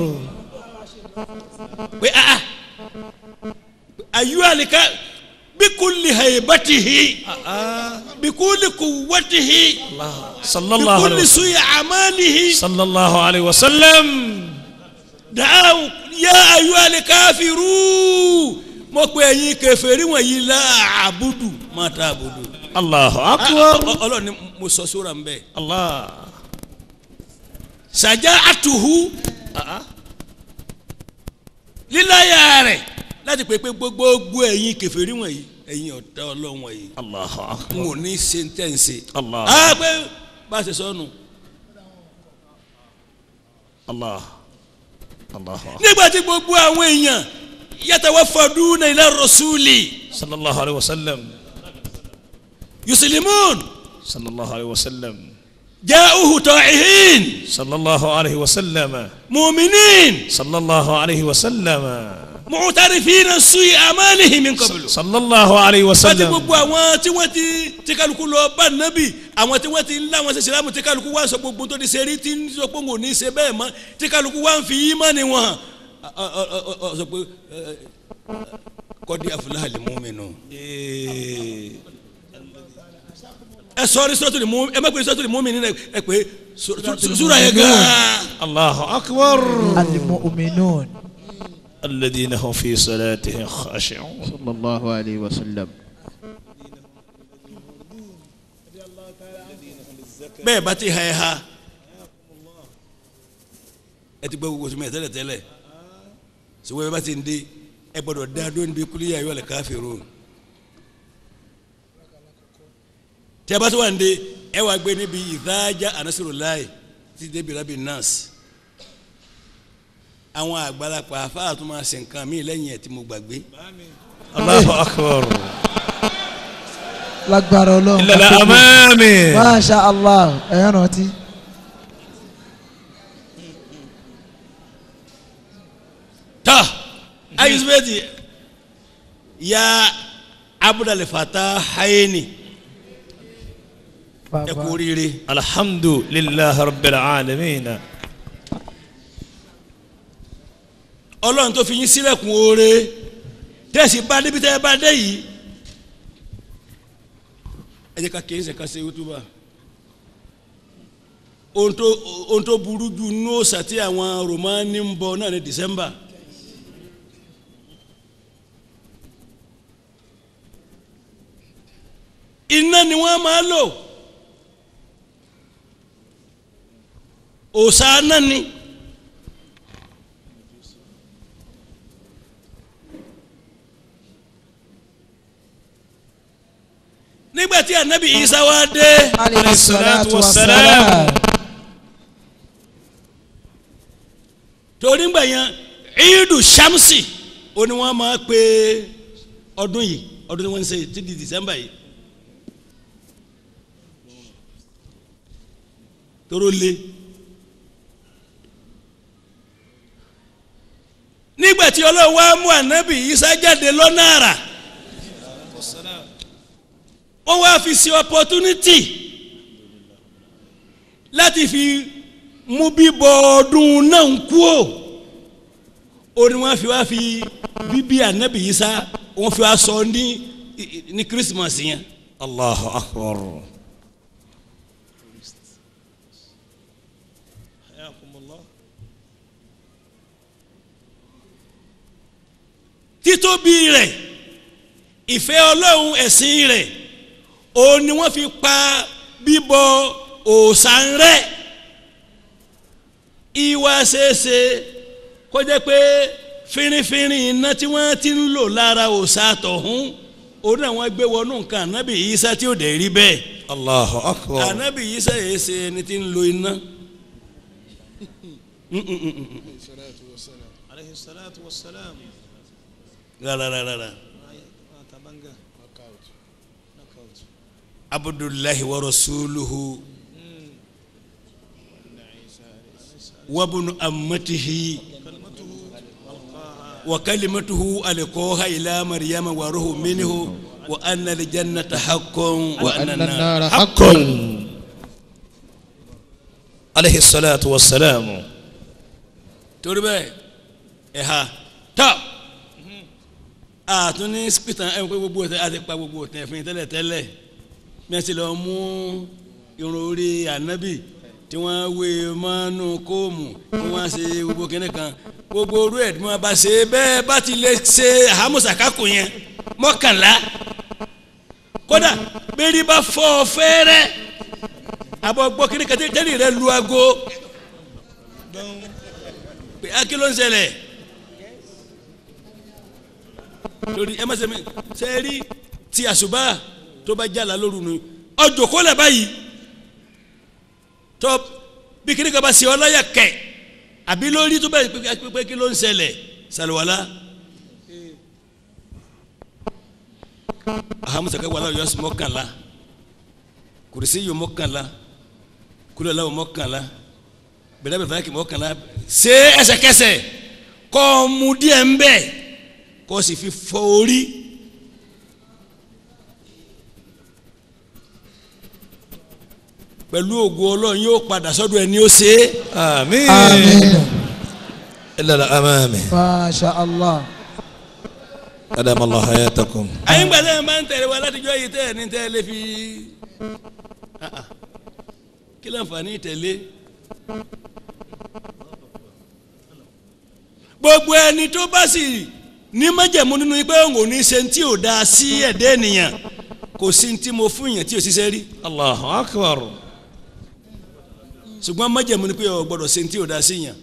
pé ah ah ayu alika bikulli haybatihi bikulli quwwatihi Sallallahu bikulli alayhi wa suyi amalihi sallallahu alayhi wa sallam. da'aw ya ayu alikafiru mo pe ẹ̀yin kèfèrí wọ̀nyí la abudu ma ta abudu Allahu Ah, akbar. ah, Ọlọ́run ni mo sọ sóra ń bẹ Allah. sàjà atuhu líláyà rẹ̀ láti pè pé gbogbo ẹ̀yin kèfèrí wọ̀nyí ẹ̀yin ọ̀tá Ọlọ́run wọ̀nyí Allahu n akbar. ò ní ṣe ń tẹ̀ ń ṣe. Allah. a pé bá a ṣe sọnù Allah. Allahu akbar. nígbà tí gbogbo àwọn èèyàn yatawaffaduna ila rasuli Sallallahu alayhi wa sallam. yuslimun Sallallahu alayhi wa sallam. ja'uhu ta'ihin Sallallahu alayhi wa sallam. mu'minin Sallallahu alayhi wa sallam. mu'tarifina su'i amalihim min qablu. Sallallahu alayhi wa bàtí sallam. gbogbo àwọn tí wọ́n ti tí kálukú lọ bá nábì àwọn tí wọ́n ti ń láwọn ṣe sìlámù tí kálukú wá sọ gbogbo tó ti ṣe rí tí ń sọ pé òun ò ní ṣe bẹ́ẹ̀ mọ́ tí kálukú wá ń fi yí mọ́ni wọn hàn Ọ- ọ- ọ- ọ- ọ sọ pé ẹ, kọ́dí afúláhàlì múmínú. ẹ sọrí sọ́tò lè mú ẹ má pè sọ́tò lè mú mi nínú ẹ pé sùúrà yẹn gan-an. Allahu akbar. alimu'minun الذين هم في صلاتهم خاشعون صلى الله عليه وسلم bẹ́ẹ̀ bá ti ha ẹ ha ẹ ti gbọ́ gbogbo sùnmọ́ ẹ tẹ́lẹ̀ tẹ́lẹ̀ sùnmọ́ ẹ bá ti ń dé ẹ gbọ́dọ̀ dá dó níbi kúlíyà yọ lẹ káfírun tí a bá tó wà ń dé ẹ wàá gbé níbi ìdájà anasirulayi ti débi rabi nurse àwọn àgbàlagbà afáà tó máa ṣe nǹkan mí lẹ́yìn ẹ̀ tí mo gbàgbé الله أكبر lágbára ọlọ́run إلا الأمام masha allah ẹ̀yán rántí. tọ́ ayisubeti ya abudulayi fata hayeni ẹ kú oríire الحمد لله رب العالمين ọlọ́run tó fi yín sílẹ̀kùn oore tẹ̀sí bá débi tẹ́ ẹ bá dé yìí ẹ jẹ́ ká kí n ṣe ká ṣe wútúbà ohun tó ohun tó burú jù nínú òòṣà tí àwọn romani ń bọ náà ní december iná ni wọ́n máa lò òòṣà náà ni. nígbà tí anabi isa wá dé alayhi salatu salatu wa wassalam. salam. torí ngbà yẹn iidu shamsi ó ní wọ́n máa pe ọdún yìí ọdún tí wọ́n ń ṣe ti di december yìí tóró lé tí ọlọ́run wá mú ànábì Ìsá jáde lọ́nà àrà wọ́n wá fi sí opportunity láti fi mú bíbọ ọdún náà ń kú o ó ní wọ́n fi wá fi bíbí ànábì Ìsá wọ́n fi wá sọ ní ní Christmas yẹn. Allahu akbar. títóbi rẹ̀ ìfẹ́ ọlọ́run ẹ̀sìn rẹ̀ òun ni wọ́n fi pa bíbọ òòṣà rẹ̀ ìwà ṣeéṣe kó jẹ́ pé fínrínfínrín iná tí wọ́n ti ń lò lára òòṣà tọ̀hún òun náà wọ́n gbé wọnú nǹkan ànábì Ìsá tí ò dẹ̀ rí bẹ́ẹ̀ Allahu akbar. ànábì Ìsá yìí ṣe ẹni tí ń lo iná alayhi salatu wa salam. rárárárá tabanga. abdullahi wa rasuluhu wabnu ammatihi wa kalimatuhu alqaha ila maryama wa ruhu minhu wa anna aljannata haqqun wa anna وأن an-nara النار حق alayhi salatu wa salam. torí bẹ́ẹ̀ ẹ̀ ha tọ́ àtún ní spitan ẹ̀ ń pẹ́ gbogbo ọ̀tẹ̀ àti pa gbogbo ọ̀tẹ̀ fún yín tẹ́lẹ̀ tẹ́lẹ̀ mẹ́sì lọ mú irun orí ànábì tí wọ́n wé mọ́nú kóòmù tí wọ́n ṣe gbogbo kínní kan gbogbo orú ẹ̀ tí wọ́n bá ṣe bẹ́ẹ̀ bá ti lè ṣe àhámùsàkákò yẹn mọ́kànlá kódà bẹ́ẹ̀ni bá fọ́ ọ fẹ́rẹ́ àbọ̀ gbọ́ kínní kan tẹ́lẹ̀ rẹ lu aago pé akí ló ń ṣẹlẹ̀ lórí ẹ má ṣe mi ṣe é rí ti àṣùbà tó bá jàlá lóru nu ọjọ́ kó lẹ̀ báyìí tó bí kíní kan bá ṣe ọláyà kẹ̀ àbí lórí tó bá pé pé kí ló ń ṣẹlẹ̀ ṣàlùwàlá ahamusa kẹ́ wàlá yọ mọ́kànlá kùrìsì yọ mọ́kànlá kúlẹ̀ làwọn mọ́kànlá bẹ̀rẹ̀ bẹ̀rẹ̀ fàákì mọ́kànlá ṣe ẹsẹ̀kẹsẹ̀ kọ́ mu díẹ̀ ń bẹ̀ kọ́ sì fi fọ orí. pẹ̀lú ògo ọlọ́run yóò padà sọ́dọ̀ ẹni ó ṣe é. àmín. àmín illa la amami. masha allah adama allah hayatakum. àyìn gbàdá ẹ̀ máa ń tẹ̀lé wa látijọ́ yìí tẹ́ ẹ̀ ní tẹ́ ẹ lé fi Ah, ah. kí láǹfààní tẹ̀lé. gbogbo ẹni tó bá sì ní májẹ̀mú nínú pé òun ò ní ṣe tí ò dáa sí ẹ̀dẹ́ ènìyàn kò sí tí mo fún yàn tí ò ṣiṣẹ́ rí allahu akbar. ṣùgbọ́n májẹ̀mú ni pé o gbọ́dọ̀ ṣe tí ò dáa sí yàn.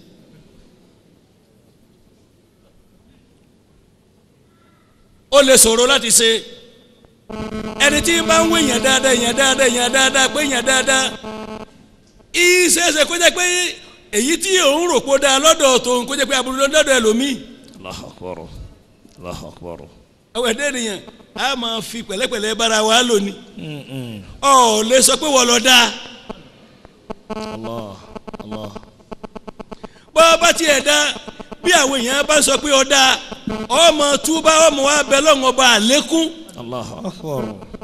ó lè ṣòro láti ṣe ẹni tí bá ń wé yàn dáadáa yàn dáadáa yàn dáadáa pé yàn dáadáa ìṣeéṣe kó jẹ́ pé èyí tí òun rò pé ó dáa lọ́dọ̀ tòun kó jẹ́ pé aburú lọ́dọ̀ ẹlòmíì allahu akbar. allahu akbar. àwọn ẹ̀dẹ́ ènìyàn a máa fi pẹ̀lẹ́pẹ̀lẹ́ bára wa lónìí ọ̀ lè sọ pé wọ́n lọ dáa allah allah. bọ́ bá tiẹ̀ dá bí àwọn èèyàn bá sọ pé ó dáa ọmọ túbá ọmọ wa bẹ lọ́wọ́ ọba àlékún allahu akbar.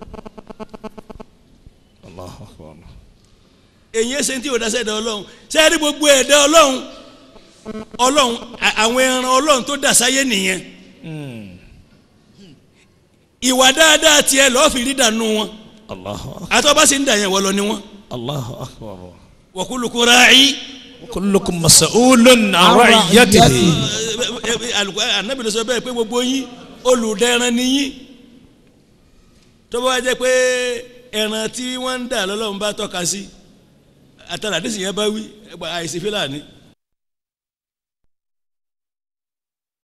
allahu akbar. èyí ṣe tí ò dá sẹ́dá ọlọ́run sẹ́ẹ̀rí gbogbo ẹ̀dá ọlọ́run ọlọ́run à- àwọn ẹran ọlọ́run tó dà sáyé nìyẹn ìwà dáadáa tiẹ̀ lọ́ọ́ fi rí dànù wọn allahu akbar. àtọ́bá sì ń dà yẹn wọ́n lọ ni wọn allahu akbar. wa kullukum ra'i kullukum mas'ulun an ra'iyatihi. anabi ló sọ bẹ́ẹ̀ pé gbogbo yín olùdẹran ni yín tó bá wá jẹ́ pé ẹran tí wọ́n ń dà lọ́lọ́run bá tọ́ka sí àtàlà àdìsí yẹn bá wí àìsí fílàní